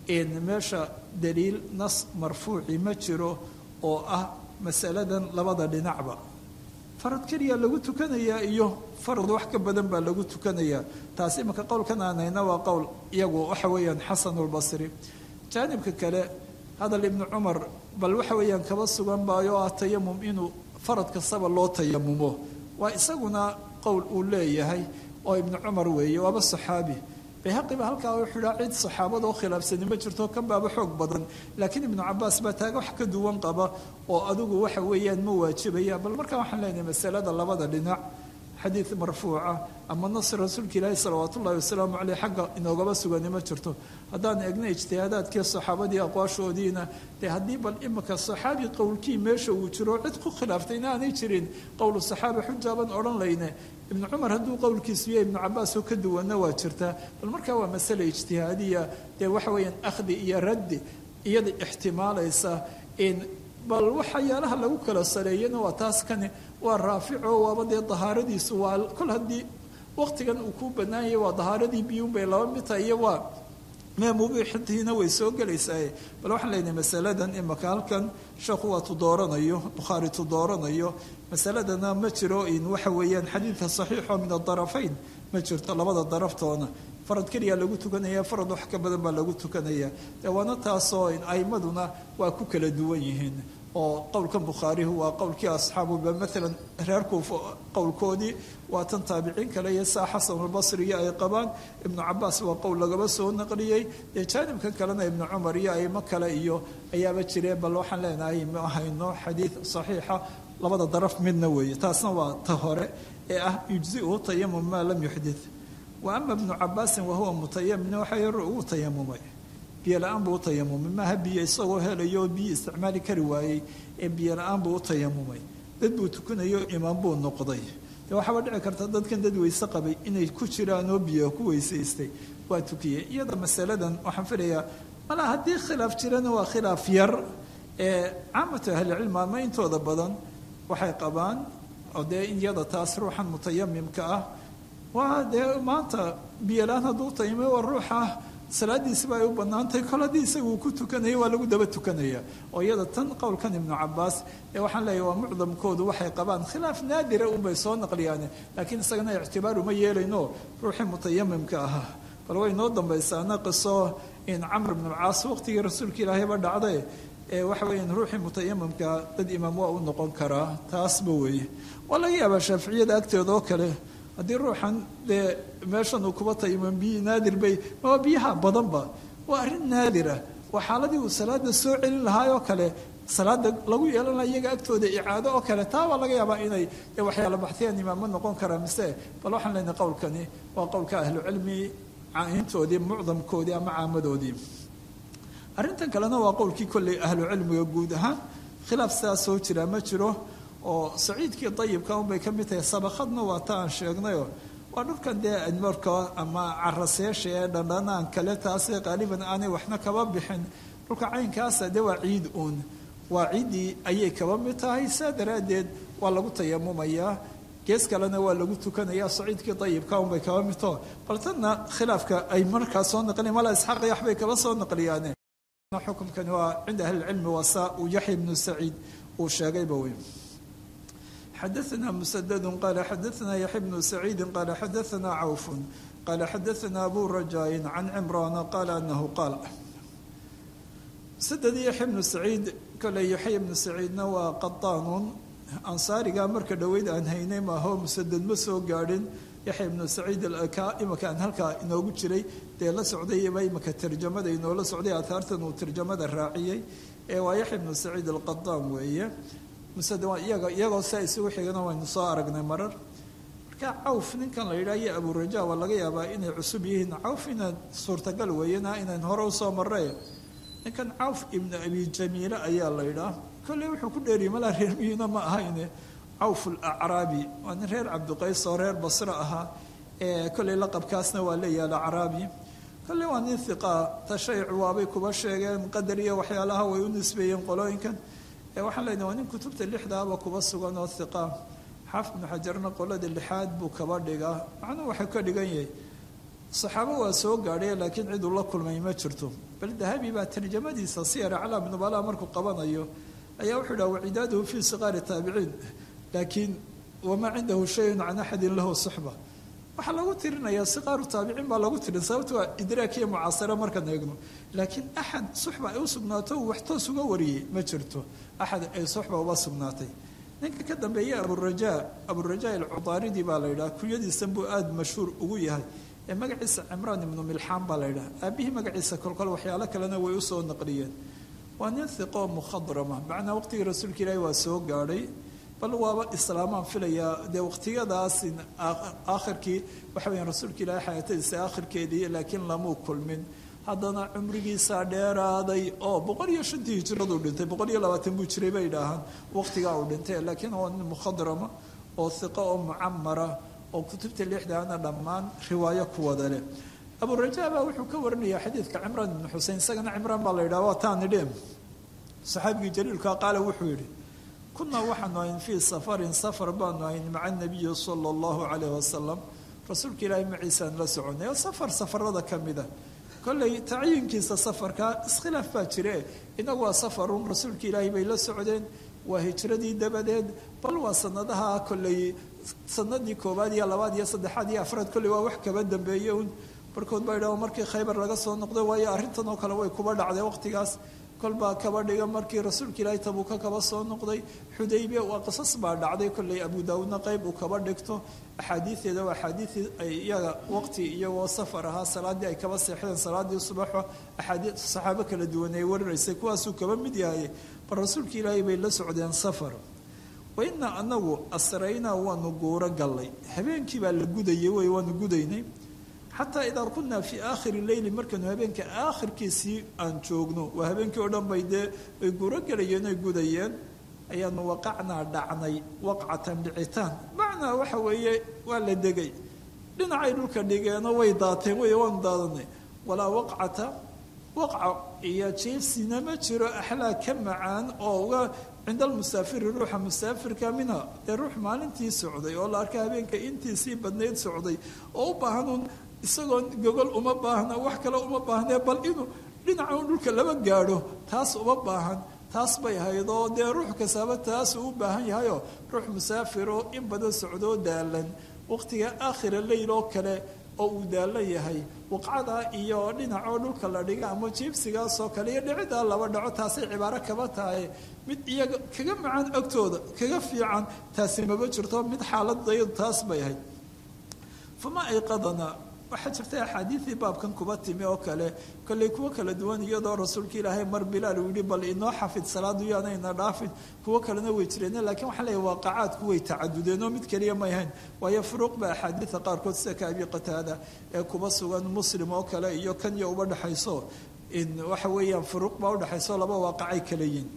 meesha daliil nas marfuuci ma jiro oo ah masaladan labada dhinacba farad keliya lagu tukanayaa iyo farad wax ka badan baa lagu tukanayaa taasi imanka qowlkan aan hayna waa qowl iyagu waxa weeyaan xasanulbasri jaanibka kale hadal ibnu cumar bal waxa weeyaan kaba sugan baayo ah tayamum inuu farad kastaba loo tayamumo waa isaguna qowl uu leeyahay oo ibnu cumar weeye waaba saxaabi bayhaqiba halkaa wuxuu idhaa cid saxaabada oo khilaafsani ma jirto kan baaba xoog badan laakiin ibnu cabaas baa taaga wax ka duwan qaba oo adigu waxa weeyaan ma waajibaya bal markaa waxaan leenahay masalada labada dhinac xadiid marfuuca ama nas rasuulka ilaahi salawaat ullahi wasalaamu caleyh xagga inoogaba sugani ma jirto haddaan egna ijtihaadaadkii saxaabadii aqwaashoodiina dee haddii bal imika saxaabi qowlkii meesha uu jiro cid ku khilaaftayna aanay jirin qowlu saxaaba xujaaban odhan layne ibnu cumar hadduu qowlkiisu yahay ibnu cabaas oo ka duwanna waa jirtaa bal markaa waa masale ijtihaadiya dee waxa weeyaan akhdi iyo raddi iyada ixtimaalaysa in bal waxyaalaha lagu kala saleeyana waa taas kani waa raafico waaba dee dahaaradiisu waa kol haddii waqtigan uu ku bannaan yahay waa dahaaradii biyuunbay laba mid tahay iyo waa meemubiixintiina way soo gelaysaa bal waxaan leenahay masaladan imaka halkan sheekhu waa tu dooranayo bukhaari tu dooranayo masaladana ma jiro in waxa weeyaan xadiidka saxiixo min adarafayn ma jirto labada daraftoona farad keliya lagu tukanaya farad wax ka badan baa lagu tukanaya dee waana taasoo aimaduna waa ku kala duwan yihiin oo qowlkan bukhaarihu waa qowlkii asxaabuba maalan reer kuufa qowlkoodii waa tan taabiciin kale iyo saa xasanulbasri iyo ay qabaan ibnu cabaas waa qowl lagaba soo naqliyey dee jaanibkan kalena ibnu cumar iyo aimo kale iyo ayaaba jireen bal waxaan leenahay ma hayno xadiid saxiixa labada daraf midna weeye taasna waa ta hore ee ah yujziu tayamum maa lam yuxdit wa ama ibnu cabaasin wahuwa mutayamin waxa yar ugu tayamumay biyo la-aan buu u tayamumay maaha biyo isagoo helayo oo biyo isticmaali kari waayey ee biyo la-aan buu u tayamumay dad buu tukanayo imaam buu noqday dee waxaaba dhici karta dadkan dad weyse qabay inay ku jiraan oo biyo ku weysaystay waa tukiyey iyada masaladan waxaan filayaa mala haddii khilaaf jirana waa khilaaf yar ee caamatu ahlicilmi ama intooda badan waxay qabaan oo dee iyada taas ruuxan mutayamimka ah waa dee maanta biyolaan hadduu tayamay waa ruuxa salaadiisiba ay u bannaantahay kol haddii isaga uu ku tukanaya waa lagu daba tukanaya oo iyada tan qowlkan ibnu cabaas ee waxaan leeyahy waa mucdamkoodu waxay qabaan khilaaf naadira unbay soo naqliyaane laakiin isagana ictibaar uma yeelayno ruuxii mutayamimka ahaa bal way noo dambaysaana qiso in camr ibnu alcaas waqtigii rasuulka ilaahayba dhacday ee waxa weeyaan ruuxii mutayamimka dad imaam waa u noqon karaa taasba weeye waa laga yaabaa shaaficiyada agteeda oo kale haddii ruuxan dee meeshan uu kuba tayamum biyi naadir bay maba biyaha badanba waa arrin naadira waa xaaladii uu salaada soo celin lahaayoo kale salaada lagu yeelanaya iyaga agtooda icaado oo kale taa waa laga yaabaa inay dee waxyaala baxtiyaan imaamo noqon karaa mise bal waxaan leenahay qowlkani waa qowlka ahlucilmi intoodii mucdamkoodii ama caamadoodii arrintan kalena waa qowlkii kolley ahlu cilmiga guud ahaan khilaaf sidaas soo jiraa ma jiro oo saciidkii dayibka unbay ka mid tahay sabakadna waa ta aan sheegnayoo waa dhulkan dee admarka ama caraseesha ee dhandhanaan kale taasee qaaliban aanay waxna kaba bixin dhulka caynkaasa dee waa ciid uun waa ciiddii ayay kaba mid tahay saa daraaddeed waa lagu tayamumayaa gees kalena waa lagu tukanaya saciidkii dayibka unbay kaba midtao bal tanna khilaafka ay markaa soo naqliyan mala isxaaq iyo waxbay kaba soo naqliyaane xukumkani waa cinda ahlicilmi waa saa uu yaxya ibnu saciid uu sheegayba wey xadaثna msdd qala xadaثna yaxya bnu saciidi qala xadaثna cawf qala xadaثna abu rajaaءi can cimrana qala anahu qaal msdd yaxya bnu saciid kole yaxya bnu saciidna waa qaطaanun ansaariga marka dhoweyd aan haynay maaho musaded ma soo gaadhin yaxya ibnu saciid imaka aan halkaa inoogu jiray dee la socdayba imaka tarjamada inoola socday ahaartan uu tarjamada raaciyey ee waa yaxya ibnu saciid alqadaan weeye iyaga iyagoo saa isugu xigana waynu soo aragnay marar marka cawf ninkan la yidhaha iyo aburaja waa laga yaabaa inay cusub yihiin cawf inaan suurtagal weeyana inayn hore usoo marray ninkan cawf ibnu abi jamiile ayaa la yidhaah kolley wuxuu ku dheeriyay malaa reer miyina ma ahayne cawf alacraabi waa nin reer cabdiqays oo reer basre ahaa ee kolley laqabkaasna waa leeyaha alacraabi kolley waa nin hiqaa tashaycu waabay kuba sheegeen qadar iyo waxyaalaha way u nisbeeyeen qolooyinkan ee waxaan leenahay waa nin kutubta lixdaaba kuba sugan oo hiqa xaafid ibnu xajarna qolada lixaad buu kaba dhigaa macnuhu waxay ka dhigan yahay saxaabo waa soo gaadhay laakiin ciduu la kulmay ma jirto bal dahabi baa tarjamadiisa siyar aclaam nubala markuu qabanayo ayaa wuxuu dhaha wacidaaduhu fii siqaari taabiciin laakiin wamaa cindahu shayun can axadin lahu suxba waxaa lagu tirinayaa siqaaru taabiciin baa lagu tirin sababto waa idraakiya mucaasara markaan eegno laakiin axad suxba ay u sugnaato uu wax toos uga wariyey ma jirto axad ay suxba uba sugnaatay ninka ka dambeeya aburajaa aburajaa alcudaaridi baa la yidhaha kunyadiisan buu aada mashhuur ugu yahay ee magaciisa cimraan ibnu milxaan baa la yidhaha aabihii magaciisa kolkol waxyaalo kalena way usoo naqliyeen waa nin hiqoo mukhadrama macnaa waqtigii rasuulka ilaahi waa soo gaadhay bal waaba islaamaan filayaa dee waqtiyadaas aakhirkii waxa weyaan rasuulka ilaahi xayaatadiisa aakhirkeedii laakiin lamuu kulmin haddana cumrigiisaa dheeraaday oo boqol iyo shantii hijraduu dhintay boqol iyo labaatan buu jiray bay idhaahaan waqtigaa uu dhintay laakiin waa nin mukhadrama oo hiqo oo mucamara oo kutubta lixdaana dhammaan riwaayo ku wada leh aburajaa baa wuxuu ka warinayaa xadiidka cimraan ibnu xusein isagana cimraan baa la yidhaha waa taanidhem saxaabigii jaliilka qaale wuxuu yidhi kunaa waxaanu ahayn fii safarin safar baanu ahayn maca nabiyi sala allahu calayh wasalam rasuulka ilaahay maciisaan la soconay oo safar safarada ka mid a kollay tacyiinkiisa safarka iskhilaaf baa jire inagu waa safarun rasuulka ilaahay bay la socdeen waa hijradii dabadeed bal waa sanadaha kolley sanadii koowaad iyo labaad iyo saddexaad iyo afraad kolley waa wax kaba dambeeye un barkood baa yidhaha markii khaybar laga soo noqday waayo arrintan oo kale way kuba dhacday waqtigaas kolbaa kaba dhiga markii rasuulka ilaahay tabuuka kaba soo noqday xudaybiya waa qisas baa dhacday kolley abu daawuudna qayb uu kaba dhigto axaadiideeda waa axaadiii ay iyaga waqti iyagoo safar ahaa salaaddii ay kaba seexdeen salaadii subaxo axaadii saxaabo kala duwan ay warinaysay kuwaasuu kaba mid yahay bal rasuulka ilaahay bay la socdeen safar wainaa anagu asraynaa waanu guuro gallay habeenkii baa la gudayay wey waanu gudaynay xataa idaa kunaa fii aakhiri leyli markaynu habeenka aakhirkiisii aan joogno waa habeenkii oo dhan bay dee ay guuro galayeen oy gudayeen ayaanu waqacnaa dhacnay waqcatan dhicitaan macnaa waxa weeye waa la degay dhinacay dhulka dhigeenoo way daateen wey waanu daadanay walaa waqcata waqca iyo jeefsina ma jiro axlaa ka macaan oo uga cinda almusaafiri ruuxa musaafirka minha dee ruux maalintii socday oo la arka habeenka intiisii badnayd socday oo u baahanuun isagoo gogol uma baahna wax kale uma baahnee bal inuu dhinaca un dhulka laba gaadho taas uma baahan taas bay ahayd oo dee ruux kastaaba taasuu u baahan yahayoo ruux musaafiroo in badan socdoo daalan waqtiga aakhira leyl oo kale oo uu daalan yahay waqcada iyo dhinacoo dhulka la dhiga ama jiibsigaasoo kale iyo dhicidaa laba dhaco taasay cibaaro kaba tahay mid iyaga kaga macaan agtooda kaga fiican taasi maba jirto mid xaaladayadu taas bay ahayd fama ayqadana waxaa jirta axaadiidii baabkan kuba timi oo kale kolley kuwo kala duwan iyadoo rasuulka ilaahay mar bilaal uu yihi bal inoo xafid salaadu yaana ina dhaafin kuwo kalena way jireen lakiin waxaa leeyahy waaqacaadku way tacadudeen oo mid keliya may ahayn waayo furuuq ba axaadiida qaarkood sida ka abi qataada ee kuba sugan muslim oo kale iyo kan iyo uba dhexayso in waxa weeyaan furuuq baa udhexayso laba waaqacay kala yihin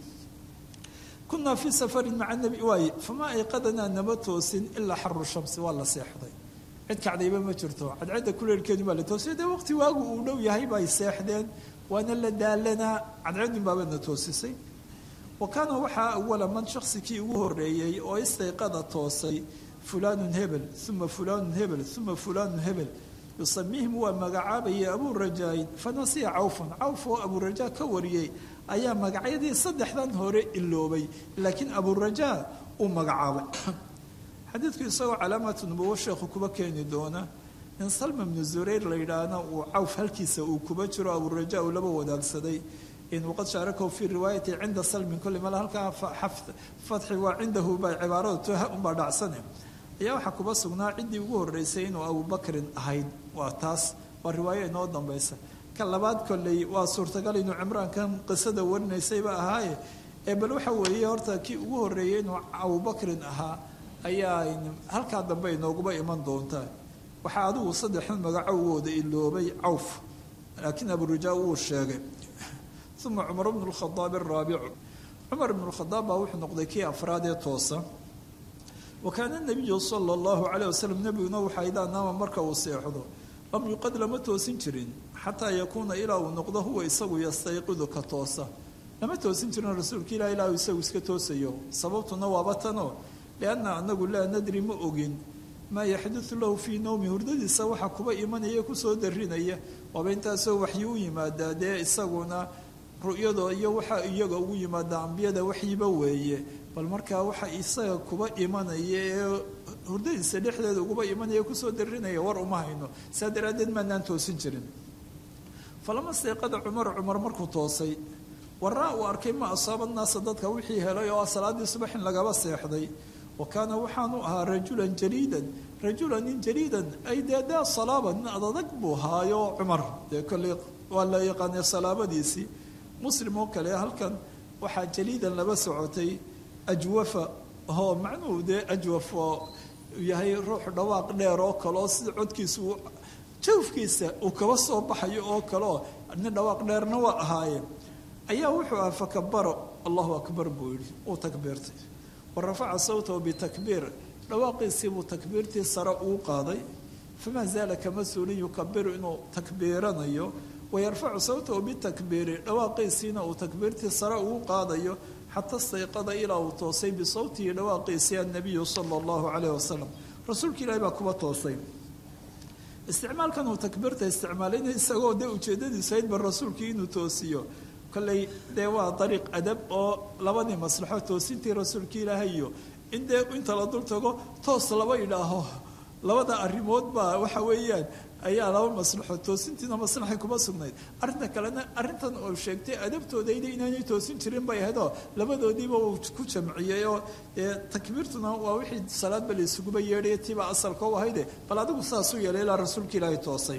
kunaa fii safarin maca nabi waaye fama ayqadanaa nama toosin ilaa xaru shamsi waa la seexday cid kacdayba ma jirto cadcadda kuleelkeedu baa la toosay dee waqti waagu uu dhow yahay bay seexdeen waana la daalanaa cadcadun baabana toosisay wa kaana waxaa awala man shaksikii ugu horeeyey oo istayqada toosay fulaanun hebel uma fulaanun hebel uma fulaanun hebel yusamiihim waa magacaabayay abuu rajaain fanasiya cawfan cawf oo abuurajaa ka wariyey ayaa magacyadii saddexdan hore iloobay laakiin abuurajaa uu magacaabay xadiidku isagoo calaamatu nubuwo sheekhu kuba keeni doona in salma bnu zurayr la yidhaahna uu cawf halkiisa uu kuba jiro abuuraja uu laba wadaagsaday in waqad shaarakahu fii riwaayati cinda salmin kulli male halkaa fatxi waa cindahu baa cibaarada toha unbaa dhacsane ayaa waxaa kuba sugnaa ciddii ugu horreysay inuu abubakrin ahayd waa taas waa riwaayo inoo dambaysa ka labaad kolley waa suurtagal inuu cimraankan qisada warinaysayba ahaaye ee bal waxa weeye horta kii ugu horreeyey inuu abubakrin ahaa ayaa halkaa dambe inooguba iman doontaa waxaa adigu saddexdan magacowooda iloobay cawf laakiin aburujaa wuu sheegay uma cumar bnu lkhadaab araabicu cumar ibnu lkhadaab baa wuxuu noqday kii afraad ee toosa wa kaana nabiyu sala allahu calayh wasalam nebiguna waxaa idaa naama marka uu seexdo lam yuqad lama toosin jirin xataa yakuuna ilaa uu noqdo huwa isagu yastayqidu ka toosa lama toosin jirin rasuulka ilah ilaahu isagu iska toosayo sababtuna waaba tanoo lianna anagu laa nadri ma ogin maa yaxdudu lahu fii nowmi hurdadiisa waxa kuba imanaya kusoo darinaya waaba intaasoo waxyi u yimaadaa dee isaguna ru'yado iyo waxa iyaga ugu yimaada ambiyada waxyiba weeye bal markaa waxa isaga kuba imanaya ee hurdadiisa dhexdeeda uguba imanaya kusoo darinaya war uma hayno saa daraaddeed maanaan toosin jirin falama seeqada cumar cumar markuu toosay waraa uu arkay ma asaaba naasa dadka wixii helay oo salaadii subax in lagaba seexday wa kaana waxaanu ahaa rajulan jaliidan rajulan nin jaliidan ay dee daa salaaba nin adadag buu haayo cumar dee kolley waa la yaqaanay salaabadiisii muslim oo kale halkan waxaa jaliidan laba socotay ajwafa oo macnuhu dee ajwaf oo yahay ruux dhawaaq dheer oo kale oo sida codkiisu jawfkiisa uu kaba soo baxayo oo kaleoo nin dhawaaq dheerna waa ahaayeen ayaa wuxuu aha fakabaro allahu akbar buu yidhi uu takbiirtay wa rafaca sawtahu bitakbiir dhawaaqiisii buu takbiirtii sare uu qaaday famaa zaala kama suulin yukabiru inuu takbiiranayo wayarfacu sawtahu bitakbiiri dhawaaqiisiina uu takbiirtii sare uu qaadayo xata stayqada ilaa uu toosay bisawtihi dhawaaqiisii annabiyu sala allahu calayh wasalam rasuulka ilaahi baa kuba toosay isticmaalkan uu takbiirta isticmaalayna isagoo dee ujeedadiisu ayd ba rasuulkii inuu toosiyo kolley dee waa dariiq adab oo labadii maslaxo toosintii rasuulka ilaahay iyo in dee inta la dul tago toos laba idhaaho labada arrimood baa waxa weeyaan ayaa laba maslaxo toosintiina maslaxay kuma sugnayd arrinta kalena arrintan oo sheegtay adabtoodayda inaanay toosin jirin bay ahayd oo labadoodiiba uu ku jamciyey oo dee takbiirtuna waa wixii salaadba la isuguba yeedhaya tiibaa asalka u ahayde bal adigu saasuu yeelay ilaa rasuulka ilaahay toosay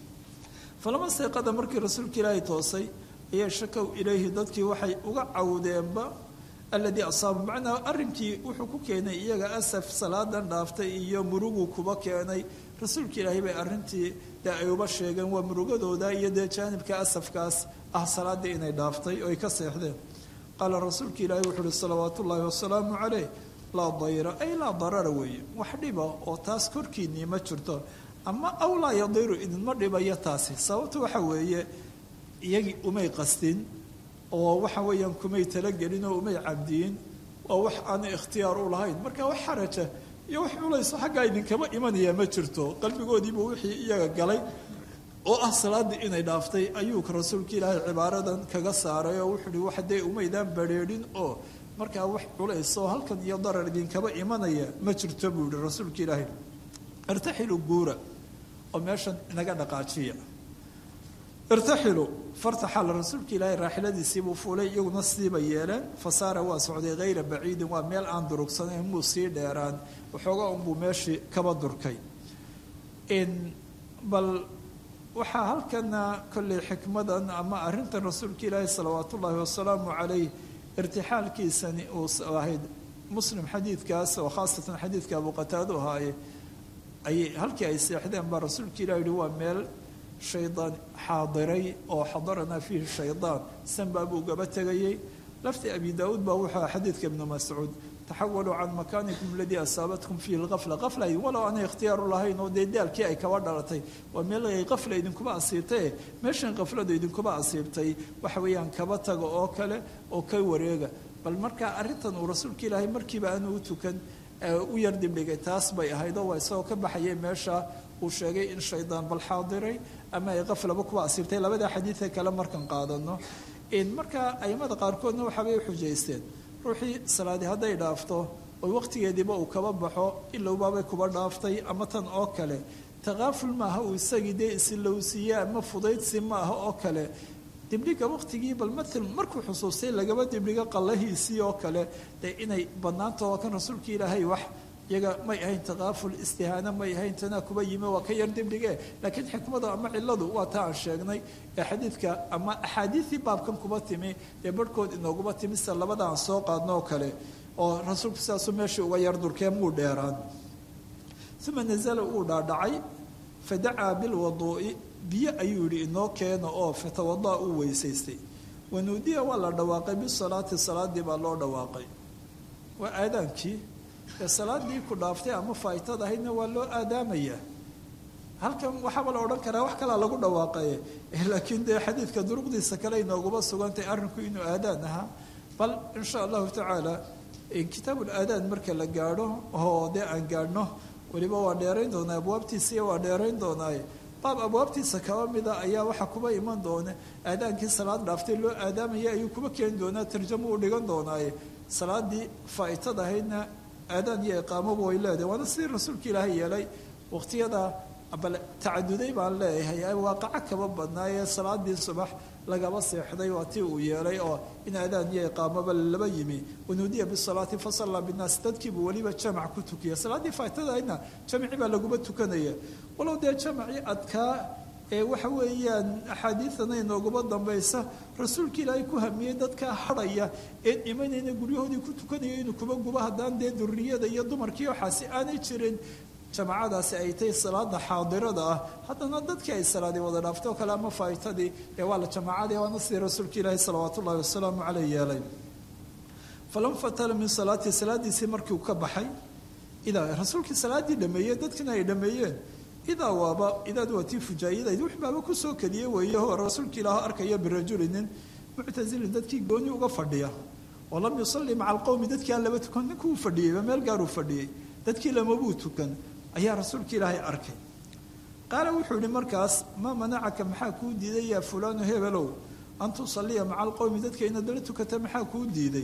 falama seeqada markii rasuulka ilaahay toosay ayaa shakow ilayhi dadkii waxay uga cawdeenba alladii asaaba macnaa arrinkii wuxuu ku keenay iyaga asaf salaadan dhaaftay iyo muruguu kuba keenay rasuulka ilaahay bay arrintii dee ay uba sheegeen waa murugadooda iyo dee jaanibka asafkaas ah salaaddii inay dhaaftay oo ay ka seexdeen qaala rasuulka ilaahay wuxuu uhi salawaatu ullaahi wasalaamu caleyh laa dayra ay laa darara weeye wax dhiba oo taas korkiinnii ma jirto ama aw laa yadiru idinma dhibayo taasi sababta waxa weeye iyagii umay qastin oo waxa weeyaan kumay talagelin oo umay cabdiyin waa wax aanay ikhtiyaar u lahayn marka wax xaraja iyo wax culayso xaggaa idinkama imanaya ma jirto qalbigoodiibuu wixii iyaga galay oo ah salaaddii inay dhaaftay ayuu rasuulka ilaahay cibaaradan kaga saaray oo wuxuu uhi wax dee umaydaan badrheedhin oo markaa wax culayso halkan iyo darar idinkama imanaya ma jirto buu yihi rasuulka ilaahay irtaxilu guura oo meeshan inaga dhaqaajiya irtaxilu fartaxal rasuulka ilaahay raaxiladiisiibuu fuulay iyaguna sidiiba yeeleen fasaara waa socday hayra baciidin waa meel aan durugsanayn muu sii dheeraan waxooga unbuu meeshii kaba durkay bal waxaa halkana kolley xikmadan ama arrintan rasuulka ilaahi salawaat ullaahi wasalaamu calayh irtixaalkiisani uu ahayd muslim xadiidkaas oo khaasatan xadiidka abu qataado ahaaye ayay halkii ay seexdeen baa rasuulka ilah yihi waa meel shaydaan xaadiray oo xadaranaa fiihi shaydaan sanbaa buu gaba tegayey lafti abi daauud baa wuxuu aha xadiidka ibnu mascuud taxawaluu can makaanikum aladii asaabatkum fiihi lqafla qafla walow aanay ikhtiyaaru lahayn oo dee daalkii ay kaba dhalatay waa meel ay qafla idinkuba asiibtaye meeshan qafladu idinkuba asiibtay waxa weeyaan kaba taga oo kale oo ka wareega bal markaa arrintan uu rasuulka ilaahay markiiba aanu u tukan u yar dibdhigay taas bay ahayd oo waa isagoo ka baxayay meesha uu sheegay in shaydaan bal xaadiray ama ay qaflaba kuba asiibtay labada xadiidee kale markan qaadano markaa aimada qaarkoodna waxaabay u xujaysteen ruuxii salaadi hadday dhaafto oo waqtigeediiba uu kaba baxo ilowbaabay kuba dhaaftay ama tan oo kale takaaful maaha uu isagii dee isilowsiiye ama fudaydsi maaha oo kale dibdhiga waqtigii bal maal markuu xusuustay lagaba dibdhigo qallahiisii oo kale dee inay bannaanta oo kan rasuulka ilaahay wax iyaga may ahayn takaaful istihaano may ahayn tanaa kuba yimi waa ka yar dibdhige laakiin xikmada ama ciladu waa taa aan sheegnay ee xadiidka ama axaadiidii baabkan kuba timi ee barhkood inooguba timi sida labada aan soo qaadno oo kale oo rasuulku sidaasuu meeshii uga yar durkee muu dheeraan uma nazala uu dhaadhacay fadacaa bilwaduu'i biyo ayuu yihi inoo keena oo fatawada uu weysaystay wanuudiya waa la dhawaaqay bisalaati salaadii baa loo dhawaaqay waa aadaankii ee salaadii ku dhaaftay ama faa'itad ahaydna waa loo aadaamayaa halkan waxaaba la odhan karaa wax kalaa lagu dhawaaqaye laakiin dee xadiidka duruqdiisa kale inooguma sugantay arrinku inuu aadaan ahaa bal insha allahu tacaala kitaabul aadaan marka la gaadho oo dee aan gaadhno weliba waa dheerayn doonaa abwaabtiisiiya waa dheerayn doonaaye baab abwaabtiisa kaba mida ayaa waxaa kuba iman doona aadaankii salaad dhaaftay loo aadaamaya ayuu kuba keeni doonaa tarjamo u dhigan doonaaye salaadii faa'itada ahaydna aadaan iyo iqaamoba way leedahay waana sidii rasuulka ilaahay yeelay waqtiyada bal tacaduday baan leeyahay waaqaco kaba badnaayee salaadii subax lagaba seexday waa tii uu yeelay oo in aadaan iyo iqaamoba laba yimi wanuudiya bisalaati fasallaa binnaas dadkiibuu weliba jamac ku tukiya salaaddii faatadahaydna jamci baa laguma tukanaya walow dee jamacii adkaa ee waxa weeyaan axaadiidana inooguma dambaysa rasuulka ilaahay ku hamiyey dadkaa hadhaya een imanayna guryahoodii ku tukanayo inuu kuba gubo haddaan dee duriyada iyo dumarkii waxaasi aanay jirin jamacadaasi ay tahay salaada xaadirada ah haddana dadkii ay salaadii wada dhaaftay oo kale ama faa'itadii ee waa la jamaacadii waana sidii rasuulka ilaahi salawaat ullahi wasalaamu caleyh yeelay falam fatala min salaatii salaadiisii markii uu ka baxay idaa rasuulkii salaaddii dhameeyey dadkina ay dhameeyeen idaa waaba idaad waa tii fujaayadayd wix baaba kusoo keliyey weeye oo rasuulka ilaah arkaya birajulinin muctasilin dadkii gooni uga fadhiya oo lam yusalli maca alqowmi dadkii aan laba tukan ninkuu fadhiyeyba meel gaaruu fadhiyey dadkii lamabuu tukan ayaa rasuulka ilaahay arkay qaala wuxuu yihi markaas maa manacaka maxaa kuu diiday yaa fulaanu hebelow an tusalliya maca alqowmi dadka inaad la tukata maxaa kuu diiday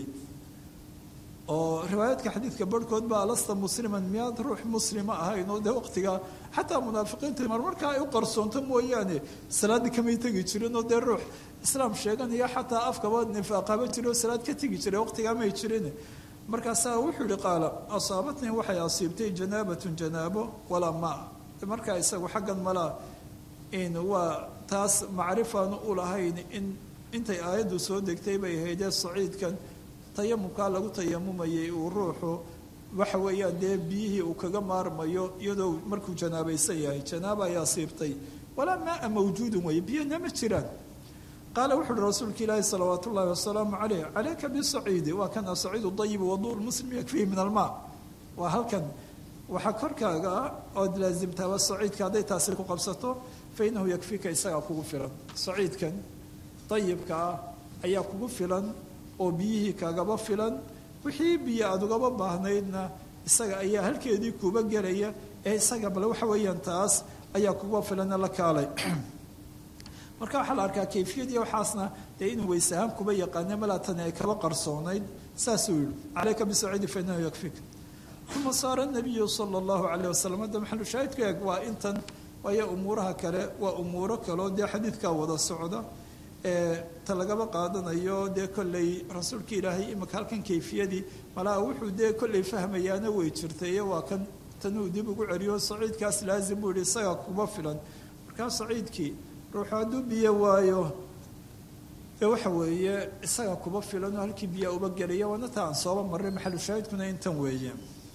oo riwaayaadka xadiidka barhkood baa alasta musliman miyaad ruux muslima ahayn oo dee waqtigaa xataa munaafiqiinta mar markaa ay u qarsoonto mooyaane salaaddii kamay tegi jirin oo dee ruux islaam sheeganaya xataa afkaba nifaaqaba jira oo salaad ka tegi jiray waqtigaa may jirin markaasaa wuxuu yihi qaala asaabatnii waxay asiibtay janaabatun janaabo walaa maa markaa isagu xaggan malaa in waa taas macrifaanu u lahayn in intay aayaddu soo degtay bay ahaydee saciidkan tayamumkaa lagu tayamumayay uu ruuxu waxa weeyaan dee biyihii uu kaga maarmayo iyadoo markuu janaabaysan yahay janaaba ay asiibtay walaa maaa mawjuudun weeye biyana ma jiraan qaala wuxu uhi rasuulka ilaahi salawaat ullahi wasalaamu caleyh calayka bisaciidi waa kan asaciidu dayibu waduu lmuslim yakfihi min almaa waa halkan waxaa korkaaga ah ood laasimtaaba saciidka hadday taasi ku qabsato fa inahu yakfika isagaa kugu filan saciidkan dayibka ah ayaa kugu filan oo biyihii kaagaba filan wixii biyo aada ugaba baahnaydna isaga ayaa halkeedii kuba gelaya ee isaga bale waxa weeyaan taas ayaa kuga filana la kaalay marka waxaa la arkaa kayfiyadii waxaasna dee inuu weys ahaan kuba yaqaana malaatani ay kaba qarsoonayd saasuu yihi calayka bisaciidi fa inahu yakfika uma saara nabiyu sala allahu calayh wasalam hadda maxalu shaahidku eeg waa intan waayo umuuraha kale waa umuuro kaleo dee xadiidkaa wada socda ee ta lagaba qaadanayo dee kolley rasuulka ilaahay imika halkan kayfiyadii malaa wuxuu dee kolley fahmayaana way jirtay waa kan tanuu dib ugu celiyo saciidkaas laazim buu yihi isagaa kuba filan markaa saciidkii ruuxu hadduu biyo waayo ee waxa weeye isagaa kuba filan oo halkii biyaa uba gelaya waana ta aan sooba marray maxalu shaahidkuna intan weeye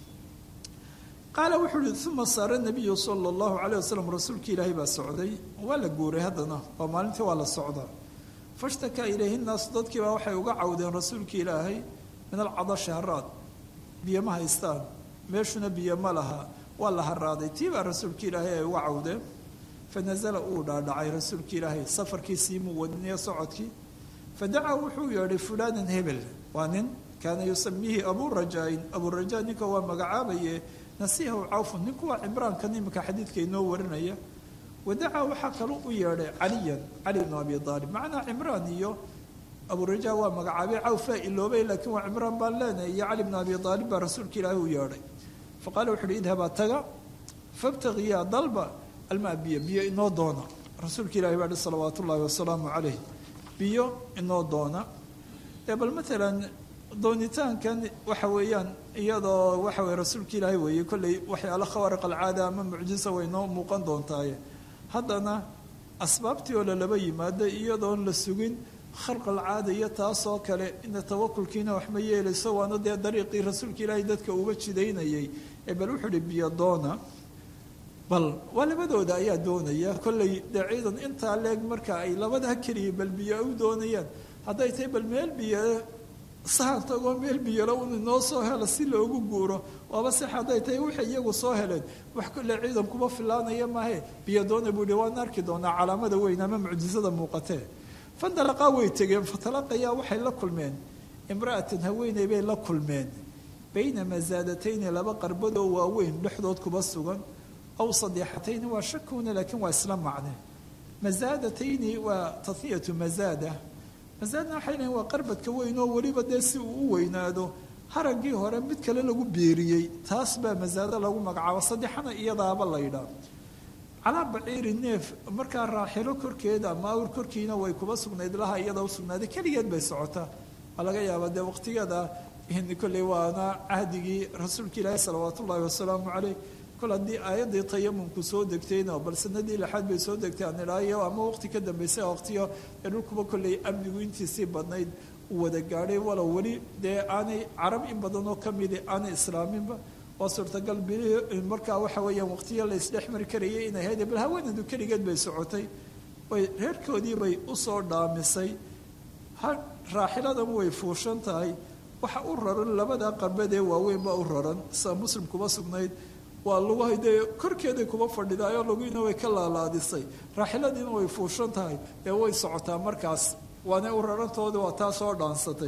qaala wuxuu uhi uma saara nabiyu sala allahu calayh wasalam rasuulkii ilaahay baa socday waa la guuray haddana waa maalintii waa la socdaa fashtakaa ilayhi nnaasu dadkiibaa waxay uga cawdeen rasuulkii ilaahay min alcadashi haraad biyo ma haystaan meeshuna biyo ma laha waa la haraaday tii baa rasuulka ilaahay ay uga cawdeen fanazala uu dhaadhacay rasuulka ilaahay safarkiisii muu wadiniyo socodkii fadacaa wuxuu yeedhay fulaanan hebel waa nin kaana yusamiihi aburajaain aburajaa ninka waa magacaabaye nasiihaw cawfun ninku waa cimraankan iminka xadiidka inoo warinaya wadacaa waxaa kaloo u yeedhay caliyan cali bnu abi aalib macnaa cimraan iyo aburajaa waa magacaabay cawfaa iloobay laakiin waa cimraan baan leenahay iyo cali bnu abi aalib baa rasuulka ilaahay u yeedhay faqaala wuxu uhi idhabaa taga fabtagiyaa dalba almaa biyo biyo inoo doona rasuulka ilahi baa hi salawaat ullaahi wasalaamu calayh biyo inoo doona ee bal maalan doonitaankan waxa weeyaan iyadoo waxa weye rasuulka ilaahay weeye kolley waxyaalo khawaariq alcaada ama mucjisa way noo muuqan doontaaye haddana asbaabtii oo lalaba yimaado iyadoon la sugin kharq alcaada iyo taasoo kale ina tawakulkiina wax ma yeelayso waana dee dariiqii rasuulka ilaahay dadka uga jidaynayay ee bal wuxuu uhi biyo doona bal waa labadooda ayaa doonaya kolley dee ciidan intaa leeg marka ay labadaa keliya bal biyo u doonayaan hadday tahay bal meel biyo sahan tagoo meel biyalo un inoo soo helo si loogu guuro waaba si hadday tahay waxay iyagu soo heleen wax kule ciidan kuma filaanaya maahe biyadoona buu hi waan arki doonaa calaamada weyn ama mucjisada muuqatee fandalaqaa way tegeen fatalaqayaa waxay la kulmeen imra'atan haweeney bay la kulmeen bayna masaadatayni laba qarbadoo waaweyn dhexdood kuba sugan aw sadeexatayni waa shakuuna laakiin waa isla macne masaadatayni waa taniyatu masaada masaadna waxay lehin waa qarbadka weyn oo weliba dee si uu u weynaado haraggii hore mid kale lagu beeriyey taas baa masaado lagu magacaabo saddexana iyadaaba laydhaa calaa baciiri neef markaa raaxilo korkeeda ama awr korkiina way kuba sugnayd laha iyada u sugnaaday keligeed bay socotaa waa laga yaabaa dee waqtigeeda kolley waana cahdigii rasuulka ilaahi salawaatu ullaahi wasalaamu caleyh kol haddii aayaddii tayamumku soo degtayna bal sanadii lixaad bay soo degtay aan idhaayo ama waqti ka dambeysay waqtiyo ee dhulkuba kolley amnigu intiisii badnayd uu wada gaadhay walow weli dee aanay carab in badan oo ka midi aanay islaaminba waa suurtagal bilihii markaa waxa weeyaan waqtiyo la isdhex mari karayay inay hayde bal haweenadu keligeed bay socotay way reerkoodii bay usoo dhaamisay raaxiladan way fuushan tahay waxa u raran labada qarbadee waaweyn baa u raran sida muslim kuba sugnayd waa lugahay dee korkeeday kuba fadhidaayoo lugiina way ka laalaadisay raaxiladiina way fuushan tahay ee way socotaa markaas waana u rarantooda waa taa soo dhaansatay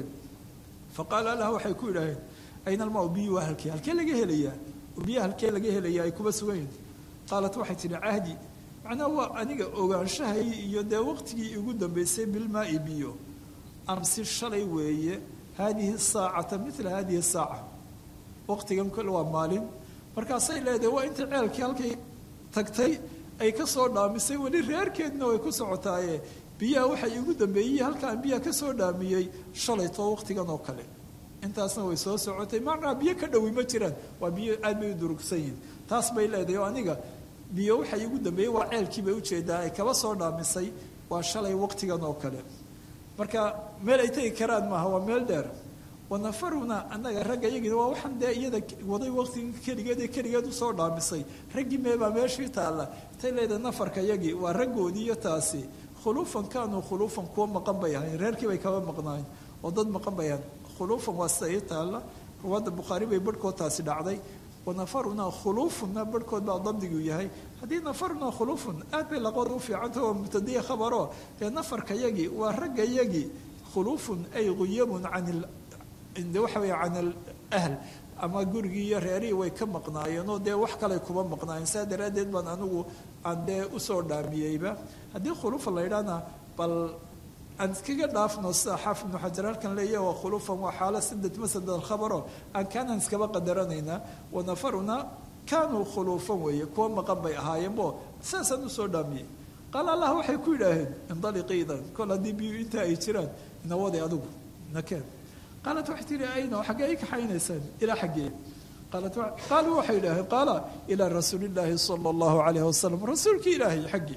fa qaala lah waxay ku yidhaaheen ayna almaa biyu waa halkee halkee laga helayaa biyo halkee laga helayaa ay kuba sugan yihin qaalat waxay tihi cahdi macnaha waa aniga ogaanshahay iyo dee waqtigii igu dambeysay bilmaai biyo amsi shalay weeye haadihi saacata mila haadihi saaca waqtigan kole waa maalin markaasay leedahay waa inta ceelkii halkay tagtay ay ka soo dhaamisay weli reerkeedna way ku socotaaye biyaha waxay igu dambeeyey halkaan biyaha ka soo dhaamiyey shalaytoo waqtigan oo kale intaasna way soo socotay macnaa biyo ka dhowi ma jiraan waa biyo aad bay u durugsan yihin taas bay leedahay oo aniga biyo waxay igu dambeeyey waa ceelkii bay ujeedaa ay kaba soo dhaamisay waa shalay waqtigan oo kale marka meel ay tegi karaan maaha waa meel dheer wanafaruna annaga ragga iyagina waa waxaan dee iyada waday waqtiga keligeed ee keligeed usoo dhaamisay raggii meebaa meeshii taalla intay leedahay nafarka yagii waa raggoodii iyo taasi khuluufan kaanuu khuluufan kuwa maqan bay ahayn reerkii bay kaba maqnaayen oo dad maqan bay ahayn khuluufan waa sida ii taalla ruwaadda bukhaari bay barhkood taasi dhacday wanafaruna khuluufuna barhkood baa dabdigu yahay haddii nafaruna khuluufun aad bay laqood u fiicanta oo mubtadiya khabaro dee nafarka yagii waa ragga yagii khuluufun ay guyabun can waxa weeye can alahl ama gurigii iyo reerihii way ka maqnaayeenoo dee wax kaley kuba maqnaayeen saa daraaddeed baan anigu aan dee usoo dhaamiyeyba haddii khuluufa la yidhaahna bal aan iskaga dhaafno sida xaafid ibnu xajar halkan leeya waa khuluufan waa xaalo sadad masad alkhabaro aan kaanaan iskaba qadaranaynaa wanafaruna kaanuu khuluufan weeye kuwa maqan bay ahaayeenbo saasaan usoo dhaamiyey qaal allah waxay ku yidhaaheen indaliqi idan kol haddii biyu intaa ay jiraan inawaday adigu nakeen qaalat waxay tihi ayna xaggee ay kaxaynaysaan ilaa xaggee qaalat qaaluu waxay yidhaaheen qaala ilaa rasuuli illaahi sala allahu calayhi wasalam rasuulkii ilaahay xaggii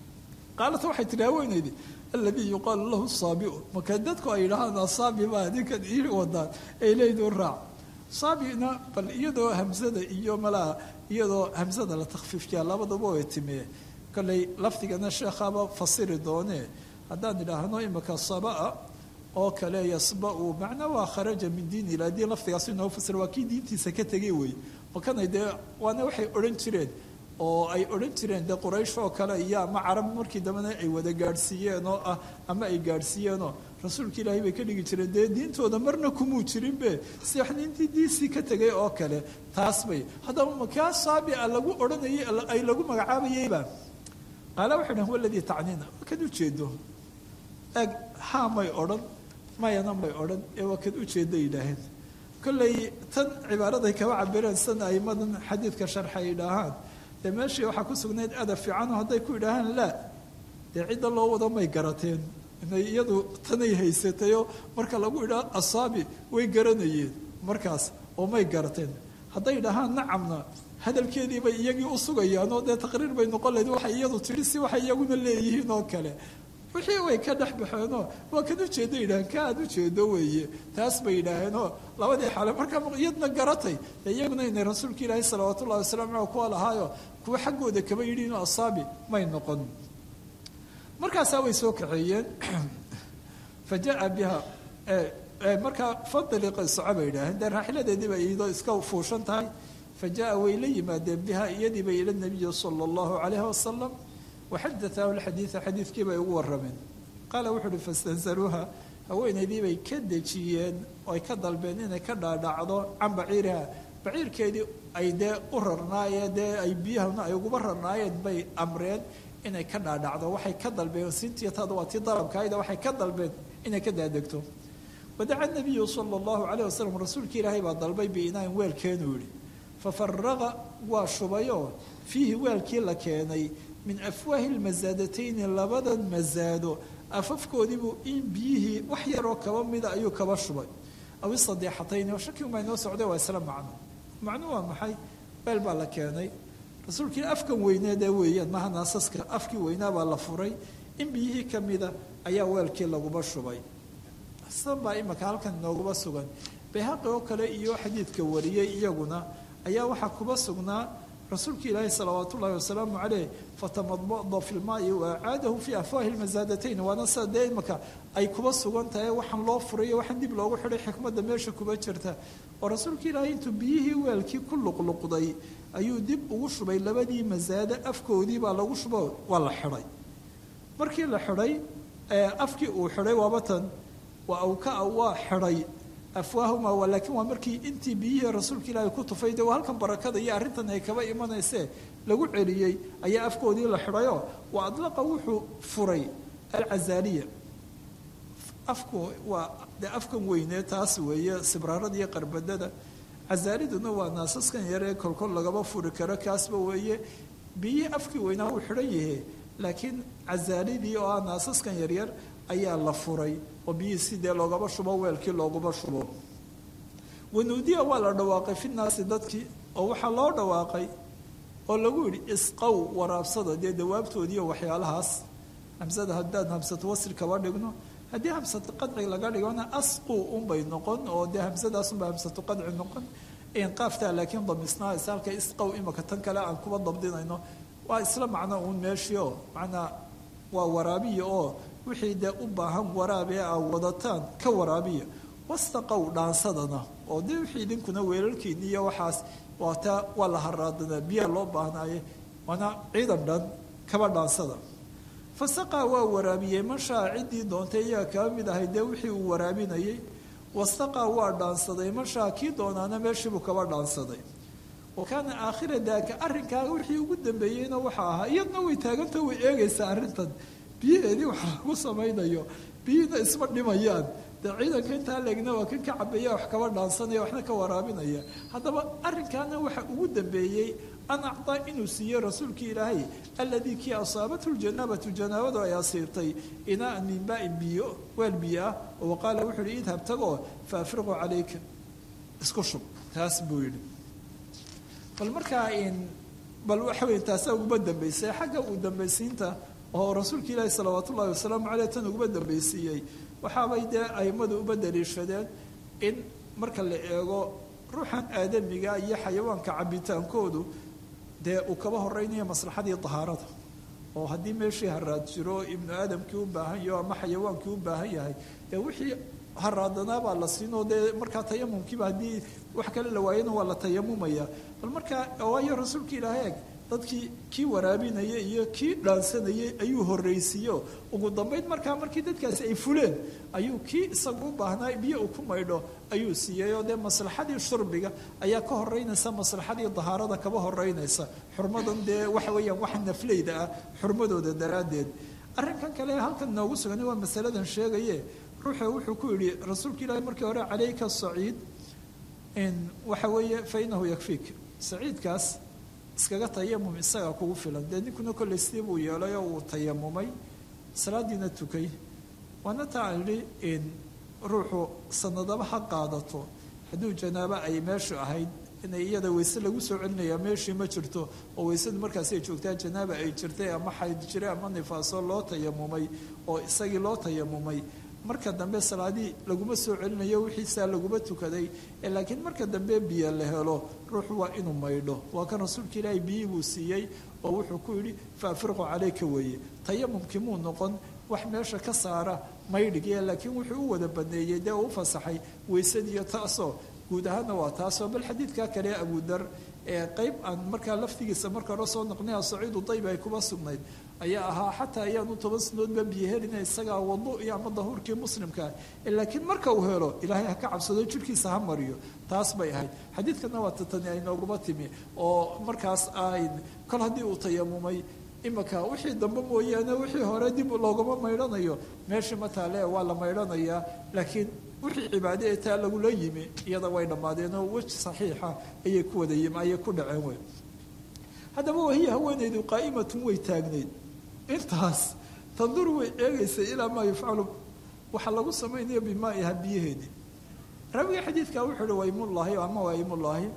qaalat waxay tihi haweenaydii aladii yuqaalu lahu saabiu marka dadku ay yidhahaan asaabi baa ninkan ii wadaan ay leeyihin raac saabina bal iyadoo hamsada iyo malaa iyadoo hamsada la takhfiifkiya labadaba way timee kolley lafdigana sheekhaaba fasiri doonee haddaan idhaahno imika sabaa oo kale yasba-u macnaa waa kharaja min diin ila haddii lafdigaas inoo fasir waa kii diintiisa ka tegay wey makanay dee waana waxay odhan jireen oo ay odhan jireen dee quraysh oo kale iyo ama carab markii dambena ay wada gaadhsiiyeen oo ah ama ay gaadhsiiyeenoo rasuulka ilaahay bay ka dhigi jireen dee diintooda marna kumuu jirinbe si wax nintii diisii ka tegay oo kale taas bay haddaba makaa saabia lagu odhanayay ay lagu magacaabayeyba qaala waxay dhahen waladii tacniina kad ujeedo eeg haa may odhan mayana may odhan ee waa kad ujeeda yidhaaheen kolley tan cibaaraday kaba cabireen sana aimadan xadiidka sharxa ay idhaahaan dee meeshii waxaa ku sugnayd adab fiicano hadday ku idhaahaan laa dee cidda loo wado may garateen inay iyadu tanay haysatayoo marka lagu idhaa asaabi way garanayeen markaas oo may garateen hadday idhahaan nacamna hadalkeedii bay iyagii u sugayaan oo dee taqriir bay noqon lahayd waxay iyadu tidhi si waxay iyaguna leeyihiin oo kale wixii way ka dhex baxeenoo waa kan ujeedo yidhaheen ka aad ujeedo weeye taas bay yidhaaheenoo labadii xale markaa iyadna garatay dee iyaguna inay rasuulka ilaahi salawaat ullahi wasalam aleh kuwa lahaayo kuwa xaggooda kaba yidhi inuu asaabi may noqon markaasaa way soo kaxeeyeen fa jaa biha markaa fadaliqa soco bay yidhaaheen dee raaxiladeedii bay iyadoo iska fuushan tahay fa jaa way la yimaadeen biha iyadii bay ila nabiyi sala allahu calayhi wasalam waxadatahu lxadiida xadiidkii bay ugu warameen qaala wuxu uhi fastansaruuha haweenaydii bay ka dejiyeen oy ka dalbeen inay ka dhaadhacdo can baciiriha baciirkeedii ay dee u rarnaayeen dee ay biyahana ay uguba rarnaayeen bay amreen inay ka dhaadhacdo waxay ka dalbeen sintiyatada waa tii dalabkaayda waxay ka dalbeen inay ka daadegto wadaca nabiyu sala allahu calayh wasalam rasuulkii ilaahay baa dalbay biinaain weelkeenuu yihi fafaraqa waa shubayoo fiihi weelkii la keenay min afwaahi lmasaadatayni labadan masaado afafkoodiibuu in biyihii wax yaroo kaba mida ayuu kaba shubay aw isadeexatayni oo shaki unbaa inoo socday waa isla macno macnu waa maxay weel baa la keenay rasuulkii afkan weyneedee weeyaan maha naasaska afkii weynaa baa la furay in biyihii ka mida ayaa weelkii laguba shubay sidan baa imaka halkan inooguma sugan bayhaqi oo kale iyo xadiidka wariyey iyaguna ayaa waxaa kuba sugnaa rasuulka ilaahi salawaat ullahi wasalaamu caleyh fatamadmada fi lmaai waacaadahu fi afwaahi lmasaadatayn waana sida dee imaka ay kuba sugan tahay waxaan loo furayo waxaan dib loogu xidhay xikmadda meesha kuba jirta oo rasuulka ilaahi intuu biyihii weelkii ku luqluqday ayuu dib ugu shubay labadii masaado afkoodii baa lagu shubo waa la xidhay markii la xidhay afkii uu xidhay waabatan waa awkaa waa xidhay afwaahuma laakiin waa markii intii biyihii rasuulka ilaahi ku tufay de waa halkan barakada iyo arrintan ay kaba imanaysee lagu celiyey ayaa afkoodii la xidhayoo wa adlaqa wuxuu furay alcazaaliya afku waa dee afkan weynee taas weeye sibraarada iyo qarbadada cazaaliduna waa naasaskan yaree kolkol lagaba furi karo kaasba weeye biyihii afkii weynaa uu xidhan yahe laakiin cazaalidii oo ah naasaskan yaryar ayaa la furay oo biyihii sidee loogaba shubo weelkii loogaba shubo wanuudiya waa la dhawaaqay fi naasi dadkii oo waxaa loo dhawaaqay oo lagu yidhi isqow waraabsada dee dawaabtoodiiyo waxyaalahaas hamsada haddaan hamsatu wasri kaba dhigno haddii hamsatu qadci laga dhigona asqu unbay noqon oo dee hamsadaasunba hamsatu qadci noqon qaaftaa laakiin damisnaa is halka isqow imaka tan kale aan kuba dabdinayno waa isla macno uun meeshii oo macnaa waa waraabiya oo wixii dee u baahan waraab ee aa wadataan ka waraabiya wastaqow dhaansadana oo dee wixii idinkuna weelalkiini iyo waxaas waataa waa la haraadanaa biyaa loo baahnaaye waana ciidan dhan kaba dhaansada fasaqaa waa waraabiyey mashaa ciddii doontay iyaga kaba mid ahay dee wixii uu waraabinayay wastaqaa waa dhaansaday mashaa kii doonaana meeshiibuu kaba dhaansaday wa kaana aakhira daaka arrinkaaga wixii ugu dambeeyeyna waxaa ahaa iyadna way taaganta way eegaysaa arrintan biyaheedii wax lagu samaynayo biyihiina isma dhimayaan dee ciidanka intaa leegna waa kan ka cabeeya wax kaba dhaansanaya waxna ka waraabinaya haddaba arrinkaana waxa ugu dambeeyey an acdaa inuu siiyey rasuulkii ilaahay alladii kii asaabathu ljanaabatu janaabadu ay asiirtay inaan min baain biyo weel biyo ah oo qaala wuxuu yihi idhab tagoo fa afriqu calayka isku shub taas buu yidhi bal markaa bal waxa wey taasaa uguma dambaysay xagga uu dambaysiinta oo rasuulka ilaahi salawaat ullahi wasalaamu caleyh tan uguma dambaysiiyey waxaabay dee aimadu uba daliishadeen in marka la eego ruuxan aadamiga iyo xayawaanka cabitaankoodu dee uu kaba horeynayo maslaxadii dahaarada oo haddii meeshii haraad jiro ibnu aadamkii u baahan yaho ama xayawaankii u baahan yahay dee wixii haraadanaabaa la siinoo dee markaa tayamumkiiba haddii wax kale la waayana waa la tayamumaya bal markaa waayo rasuulka ilaahay eg dadkii kii waraabinayay iyo kii dhaansanayay ayuu horreysiiyo ugu dambayn markaa markii dadkaasi ay fuleen ayuu kii isagu u baahnaa biyo uu ku maydho ayuu siiyey oo dee maslaxadii shurbiga ayaa ka horeynaysa maslaxadii dahaarada kaba horeynaysa xurmadan dee waxa weeyaan wax nafleyda ah xurmadooda daraaddeed arrinkan kale halkan noogu sugan waa masaladan sheegaye ruuxa wuxuu ku yidhi rasuulka ilaahi markii hore calayka saciid waxa weeye fa inahu yakfiik saciidkaas iskaga tayamum isagaa kugu filan dee ninkuna kolley sidii buu yeelay oo uu tayamumay salaadiina tukay waana taa aan idhi ruuxu sanadaba ha qaadato hadduu janaabo ay meeshu ahayd inay iyada weyse lagu soo celinayaa meeshii ma jirto oo weysadu markaasi ay joogtaa janaaba ay jirtay ama xayd jiray ama nifaaso loo tayamumay oo isagii loo tayamumay marka dambe salaadii laguma soo celinayo wixiisaa laguma tukaday laakiin marka dambe biyo la helo ruuxu waa inuu maydho waa kan rasuulka ilaahay biyii buu siiyey oo wuxuu ku yidhi fa afriqu calayka weeye tayamumkii muu noqon wax meesha ka saara maydhigya laakiin wuxuu u wada baneeyey dee uu u fasaxay weysadiiyo taasoo guud ahaanna waa taasoo bal xadiidkaa kale abudar ee qeyb aan markaa laftigiisa marka hore soo noqnay saciidu dayb ay kuba sugnayd ayaa ahaa xataa ayaanu toban sanadoodba biyo helina isagaa wadu iyo ama dahuurkii muslimkaa laakiin marka uu helo ilaahay ha ka cabsado jirkiisa ha mariyo taas bay ahayd xadiidkana waa tatani ay nooguma timi oo markaas ayn kol haddii uu tayamumay imaka wixii dambe mooyaane wixii hore dib loogama maydhanayo meeshii mataale waa la maydhanayaa laakiin wixii cibaade ee taa lagula yimi iyada way dhammaadeenoo weji saxiixa ayay ku wada yimi ayay ku dhaceen wey haddaba wahiya haweenaydu qaa'imatun way taagnayd intaas tanduru way eegaysay ilaa maa yufcalu waxaa lagu samaynayo bimaaiha biyaheedii raawiga xadiidka wuxuu uhi waymullaahi ama waymullaahi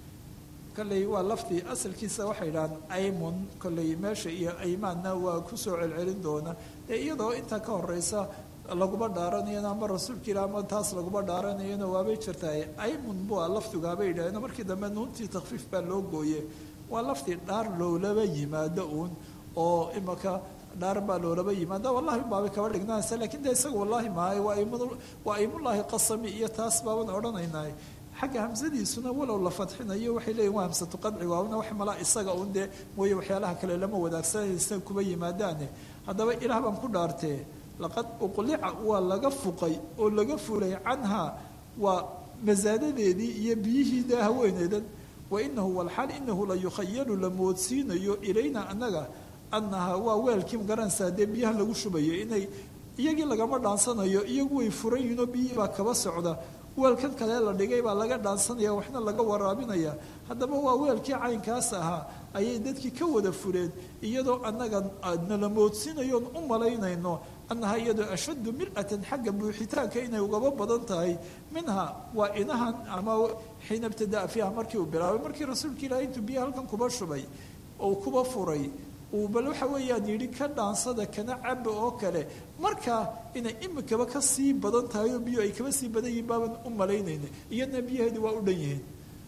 kolley waa laftii asalkiisa waxay idhahaan aymun kolley meesha iyo aymaanna waa kusoo celcelin doona dee iyadoo intaa ka horeysa laguma dhaaranayana ama rasuulka ilah ama taas laguma dhaaranayana waabay jirtaa aymun bua lafdigaabay yidhaaheen markii dambe nuuntii takfiif baa loo gooye waa laftii dhaar loolaba yimaado uun oo imaka dhaar baa loolaba yimaada wallahi baabay kaba dhignaanaysa lakin de isaga wallahi maahay waa waa aymullaahi qasami iyo taas baaban odhanaynaa xagga hamsadiisuna walow la fadxinayo waxay leeyihin waa hamsatu qadci waana wax malaa isaga un dee mooye waxyaalaha kale lama wadaagsanaysa kuba yimaadaane haddaba ilaah baan ku dhaartee laqad uqlica waa laga fuqay oo laga fulay canhaa waa masaadadeedii iyo biyihii dee haweeneydan wa inahu walxaal inahu la yukhayalu la moodsiinayo ilayna annaga annahaa waa weelkii magaranaysaa dee biyahan lagu shubayo inay iyagii lagama dhaansanayo iyagu way furan yihinoo biyihii baa kaba socda weelkan kale la dhigay baa laga dhaansanaya waxna laga waraabinaya haddaba waa weelkii caynkaas ahaa ayay dadkii ka wada fureen iyadoo annaga nala moodsiinayoon u malaynayno annahaa iyadoo ashaddu mil'atan xagga buuxitaanka inay ugaba badan tahay minha waa inahan ama xiina ibtidaa fiiha markii uu bilaabay markii rasuulka ilaahay intuu biyaha halkan kuba shubay oo kuba furay uu bal waxa weeyaan yidhi ka dhaansada kana caba oo kale markaa inay imikaba ka sii badan tahay oo biyo ay kaba sii badan yihiin baaban u malaynayna iyadna biyaheedi waa u dhan yihiin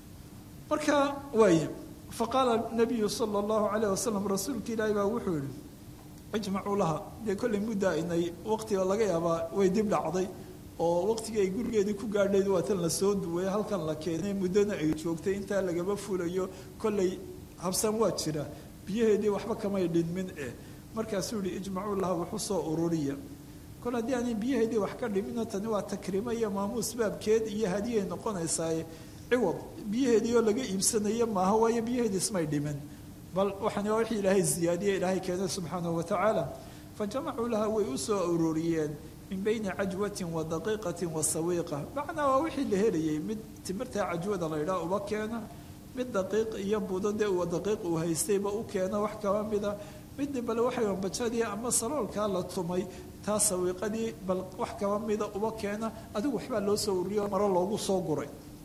marka waay faqaala nabiyu sala allahu calayh wasalam rasuulka ilaahi baa wuxuu yihi ijmacuu laha dee kollay mudda inay waqtiga laga yaabaa way dib dhacday oo waqtigii ay gurigeedii ku gaadhayd waa tan lasoo duway halkan la keenay muddona ay joogtay intaa lagaba fulayo kollay habsan waa jira biyaheedii waxba kamay dhinmin eh markaasuu yihi ijmacuu laha wuxu soo ururiya kol haddii aanay biyaheedii wax ka dhimino tani waa takriimo iyo maamuus baabkeed iyo hadiyay noqonaysaaye ciwad biyaheedii oo laga iibsanayo maaha waayo biyaheedii ismay dhimin bal waxaan waa wixii ilaahay ziyaadiye ilaahay keenay subxaanahu watacaala fa jamacuu laha way u soo ururiyeen min bayni cajwatin wa daqiiqatin wa sawiiqa macnaa waa wixii la helayay mid timirta cajwada la ydhaha uba keena mid daqiiq iyo budo dee uu daqiiq uu haystayba u keena wax kaba mida midna bale waxay bajadii ama saloolkaa la tumay taa sawiiqadii bal wax kaba mida uba keena adigu waxbaa loo soo ururiyo maro loogu soo guray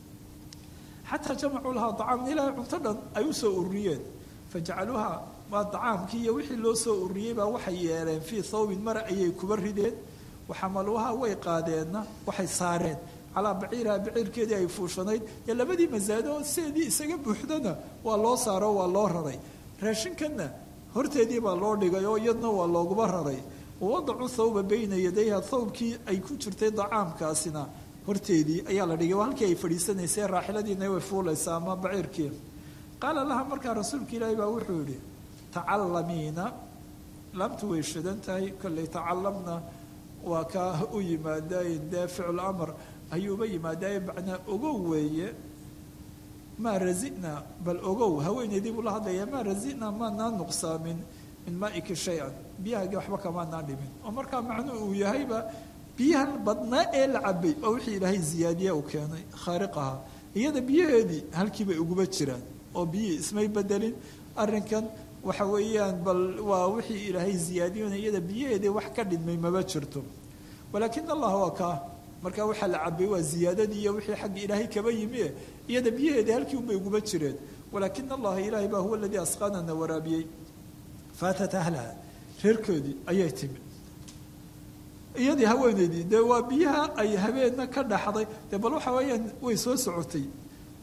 xataa jamacuu lahaa dacaam ilaahay cunto dhan ay u soo ururiyeen fajacaluuha waa dacaamkii iyo wixii loo soo ururiyey baa waxay yeeleen fii thawbin mara ayay kuba rideen waxamaluuha way qaadeenna waxay saareen calaa baciiriha baciirkeedii ay fuushanayd ee labadii masaado sideedii isaga buuxdana waa loo saaro waa loo raray raashinkanna horteedii baa loo dhigay oo iyadna waa looguba raray wawadacu thawba bayna yadayha thawbkii ay ku jirtay dacaamkaasina horteedii ayaa la dhigay waa halkii ay fadhiisanaysay raaxiladiina way fuulaysaa ama baciirkii qaala laha markaa rasuulka ilaahi baa wuxuu yihi tacallamiina laamtu way shidan tahay kollay tacalamna waa kaa u yimaadaye dee ficlu amr ayuuba yimaadaye macnaa ogow weeye maa razina bal ogow haweeneydii buu la hadlaya maa razina maanaa nuqsaamin min maaika shay-an biyahaagii waxba kamaanaa dhimin oo markaa macnuu uu yahayba biyahan badnaa ee la cabay oo wixii ilaahay ziyaadiya uu keenay khaariqaha iyada biyaheedii halkii bay uguba jiraan oo biyihii ismay bedelin arrinkan waxa weeyaan bal waa wixii ilaahay ziyaadiyona iyada biyaheedii wax ka dhidmay maba jirto walaakin allah waa kaa markaa waxaa la cabay waa ziyaadadii iyo wixii xagga ilaahay kaba yimi iyada biyaheedii halkii unbay uguba jireen walaakin allaha ilaahay baa huwa aladii asqaanana waraabiyey faatat ahlaha reerkoodii ayay timi iyadii haweeneydii dee waa biyaha ay habeenna ka dhaxday dee bal waxa weeyaan way soo socotay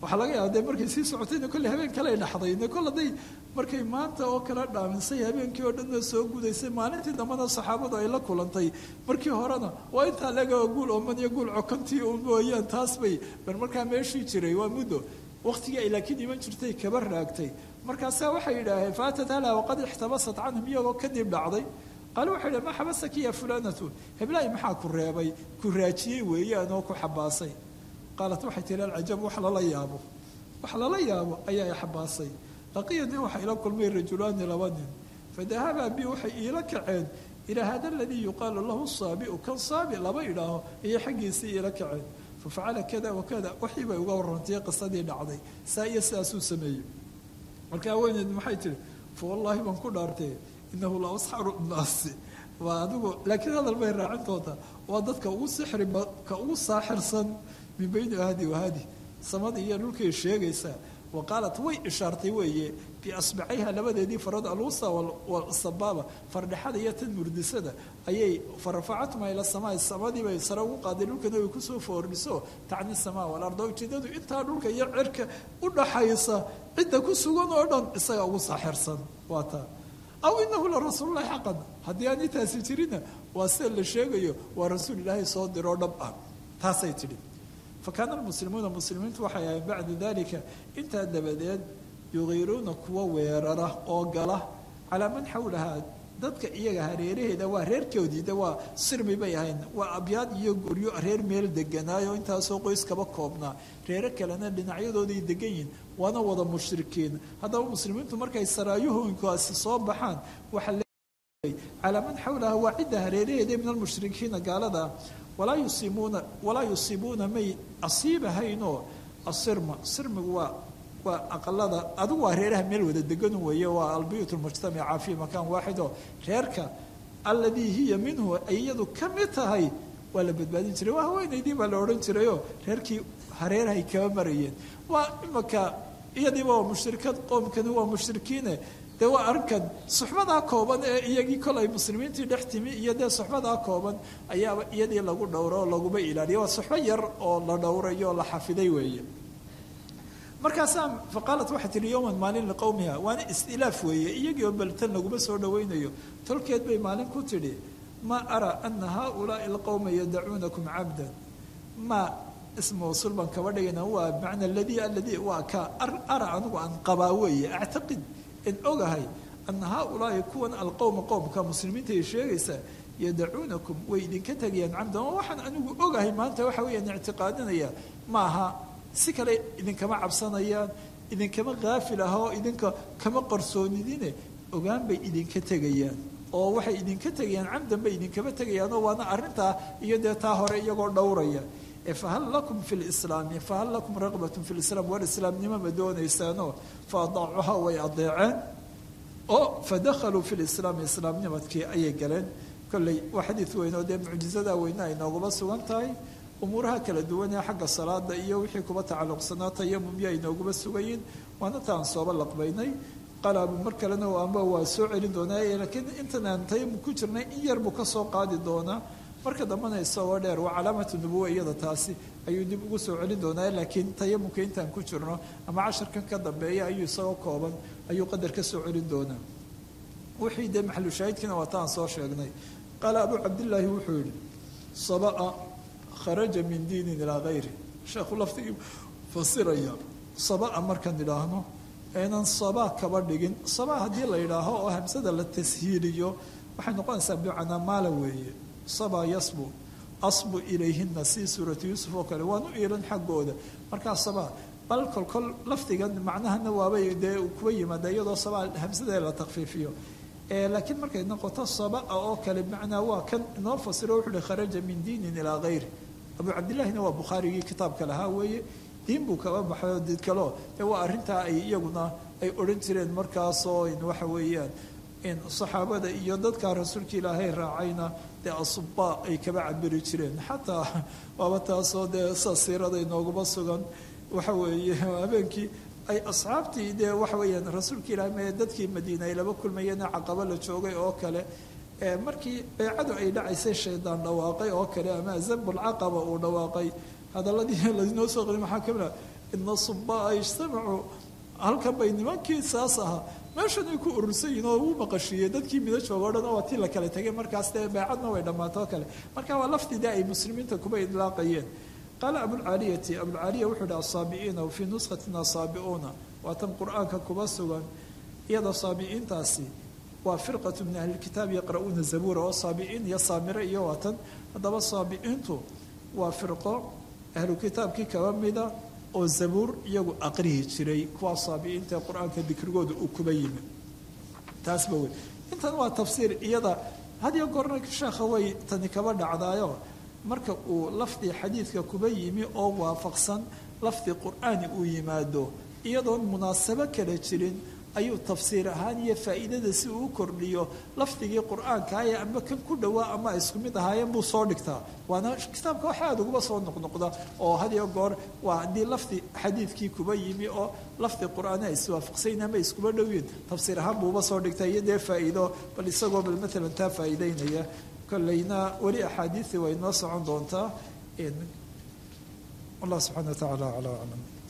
waxaa laga yaaba dee markay sii socotayna kolley habeen kale ay dhaxday kol hadday markay maanta oo kale dhaamisay habeenkii oo dhanna soo gudaysay maalintii dambena saxaabadu ay la kulantay markii horena waa intaa laga guul oman iyo guul cokantii u mooyaan taas bay bar markaa meeshii jiray waa muddo waqtigii ay laakiin iman jirtay kaba raagtay markaasaa waxay yidhaaheen faatat hala waqad ixtabasat canhum iyagoo kadib dhacday qaale waxay yidhahen ma xabasaki ya fulanatu heblaay maxaa ku reebay ku raajiyey weeyaan oo ku xabaasay qaalat waxay tihi alcajab wax lala yaabo wax lala yaabo ayaa i xabaasay laqiyani waxa ila kulmay rajulaani laba nin fadahabaa bi waxay iila kaceen ilaa hada aladii yuqaalu lahu saabiu kan saabi laba idhaaho ayay xaggiisii iila kaceen fafacala kada wakada wixii bay uga warrantay qisadii dhacday saa iyo sidaasuu sameeyey markaa weyneed maxay tihi fa wallaahi baan ku dhaartee inahu la asxaru nnaasi waa adigu laakiin hadal bay raacin doontaa waa dadka ugu sixri ka ugu saaxirsan min bayni ahdi wahadi samada iyo dhulkay sheegaysaa wa qaalat way ishaartay weeye biasbacayha labadeedii farood alwusa wasabaaba fardhexada iyo tan murdisada ayay farafacatuma ila samaa samadii bay sare ugu qaaday dhulkana way kusoo foordhiso tacni samaa walarda ujeedadu intaa dhulka iyo cirka u dhaxaysa cidda ku sugan oo dhan isaga ugu saaxirsan waa taa aw inahu la rasuululahi xaqan haddii aan intaasi jirina waa sida la sheegayo waa rasuul ilaahay soo diroo dhab ah taasay tidhi fakaana almuslimuuna muslimiintu waxay ahayn bacda dalika intaa dabadeed yugiiruuna kuwa weerara oo gala calaa man xawlahaa dadka iyaga hareeraheeda waa reerkoodii de waa sirmi bay ahayn waa abyaad iyo guryo reer meel deganaayo intaasoo qoys kaba koobnaa reero kalena dhinacyadooday degan yihin waana wada mushrikiin haddaba muslimiintu markay saraayuhooyinkaasi soo baxaan waxaa leeyahay calaa man xawlahaa waa cidda hareeraheeda min almushrikiina gaalada walaa yusiibuuna walaa yusiibuuna may asiibahaynoo asirma sirmigu waa waa aqalada adigu waa reeraha meel wada degan weeye waa albiyut lmujtamaca fi makaan waaxid oo reerka alladii hiya minhu ay iyadu ka mid tahay waa la badbaadin jiray waa haweenaydii baa la odhan jirayoo reerkii hareerahay kaba marayeen waa imaka iyadiiba waa mushrikad qoomkani waa mushrikiine dee waa arrinkan suxbadaa kooban ee iyagii kol ay muslimiintii dhex timi iyo dee suxbadaa kooban ayaaba iyadii lagu dhowro oo laguma ilaaliya waa suxbo yar oo la dhowrayo oo la xafiday weeye markaasaa faqaalat waxay tihi yowman maalin liqowmiha waana istilaaf weeye iyagii oo baltan laguma soo dhawaynayo tolkeed bay maalin ku tidhi maa araa ana haaulaai alqowma yadacuunakum cabdan maa ism mawsuul baan kaba dhigayna waa bimacna aladii aladii waa ka ara anigu aan qabaa weeye actaqid in ogahay ana haaulaai kuwan alqowma qowmka muslimiinta ay sheegaysaa yadacuunakum way idinka tegayaan cabdan oo waxaan anigu ogahay maanta waxa weeyaan ictiqaadinaya maaha si kale idinkama cabsanayaan idinkama kaafil ah oo idinka kama qarsoonidine ogaan bay idinka tegayaan oo waxay idinka tegayaan camdan bay idinkama tegayaan oo waana arrintaa iyo dee taa hore iyagoo dhowraya fahal lakum fi lislaami fahal lakum raqbatun fi lislaam war islaamnimo ma doonaysaanoo fa adaacuha way adeeceen oo fadakhaluu fi lislaami islaamnimadkii ayay galeen kolley waa xadiid weyn oo dee mucjizada weyne ay nooguma sugan tahay umuuraha kala duwan ee xagga salaada iyo wixii kuba tacalluqsanaa tayamumyo ay nooguma sugayiin waana taan sooba laqbaynay qalaabu mar kalena amba waa soo celin doonaa laakiin intan aan tayamum ku jirnay in yar buu ka soo qaadi doonaa marka dambana isagoo dheer waa calaamatu nubuwa iyada taasi ayuu dib ugu soo celin doonaa laakiin tayamumka intaan ku jirno ama casharkan ka dambeeya ayuu isagoo kooban ayuu qadar ka soo celin doonaa wixii dee maxalu shaahidkiina waa taan soo sheegnay qaala abuu cabdillaahi wuxuu yihi sabaa kharaja min diinin ilaa hayri sheekhu laftigii fasiraya sabaa markaan idhaahno aynan sabaa kaba dhigin sabaa haddii la yidhaaho oo hamsada la tashiiliyo waxay noqonaysaa bimacnaa maala weeye sabaa yasbu asbu ilayhina si suuratu yuusuf oo kale waan u iilan xaggooda markaa sabaa bal kolkol lafdigan macnahana waabay dee kuba yimaada iyadoo sabaa hamsadee la takfiifiyo laakiin markay noqoto sabaa oo kale bimacnaa waa kan inoo fasiro wuxuu uhi kharaja min diinin ilaa hayri abuu cabdillahina waa bukhaarigii kitaabka lahaa weeye diin buu kaba baxay oo did kaleo dee waa arrintaa ay iyaguna ay odhan jireen markaasoo in waxa weeyaan in saxaabada iyo dadkaa rasuulka ilaahay raacayna dee asubaa ay kaba cabiri jireen xataa waaba taasoo dee sa siirada inooguma sugan waxa weeye habeenkii ay asxaabtii dee waxa weeyaan rasuulka ilaahay mee dadkii madiina ay laba kulmayeen caqabo la joogay oo kale markii beecadu ay dhacaysay shaydaan dhawaaqay oo kale ama zabulcaqaba uu dhawaaqay hadaladii lainoo soo qori maxaa kamida ina subaa ijtamacuu halkan bay nimankii saas ahaa meeshan ay ku urursan yihin oo uu maqashiiyey dadkii mida jooga o dhan oo tii la kale tegay markaas dee beecadna way dhammaatoo kale marka waa lafdida ay muslimiinta kuba idlaaqayeen qaala abulcaaliyati abulcaaliya wuxuu hi asaabi'iina fii nuskatina saabi'uuna waa tan qur-aanka kuba sugan iyada saabiciintaasi waa firqatu min ahlilkitaab yaqra'uuna zabuura oo saabiciin iyo saamire iyo waa tan haddaba saabiciintu waa firqo ahlu kitaabkii kaba mida oo zabuur iyagu aqrihi jiray kuwaa saabiciinta ee qur-aanka dikrigooda uu kuba yimi taasba wey intan waa tafsiir iyada hadiyo goorna sheekha way tani kaba dhacdaayo marka uu lafdi xadiidka kuba yimi oo waafaqsan lafdi qur-aani uu yimaado iyadoon munaasabo kala jirin ayuu tafsiir ahaan iyo faa'iidada si uu kordhiyo lafdigii qur-aankaaya ama kan ku dhowaa ama isku mid ahaayeen buu soo dhigtaa waana kitaabka waxa aada uguba soo noqnoqda oo hadiyo goor waa haddii lafdi xadiidkii kuba yimi oo lafdi qur-aani ay iswaafaqsayn ama iskuba dhowyiin tafsiir ahaan buuba soo dhigtaa iyo dee faa'iido bal isagoo bal maalan taa faa'iideynaya kolleyna weli axaadiisi way noo socon doontaa allah subxana wa tacaala calaa aclam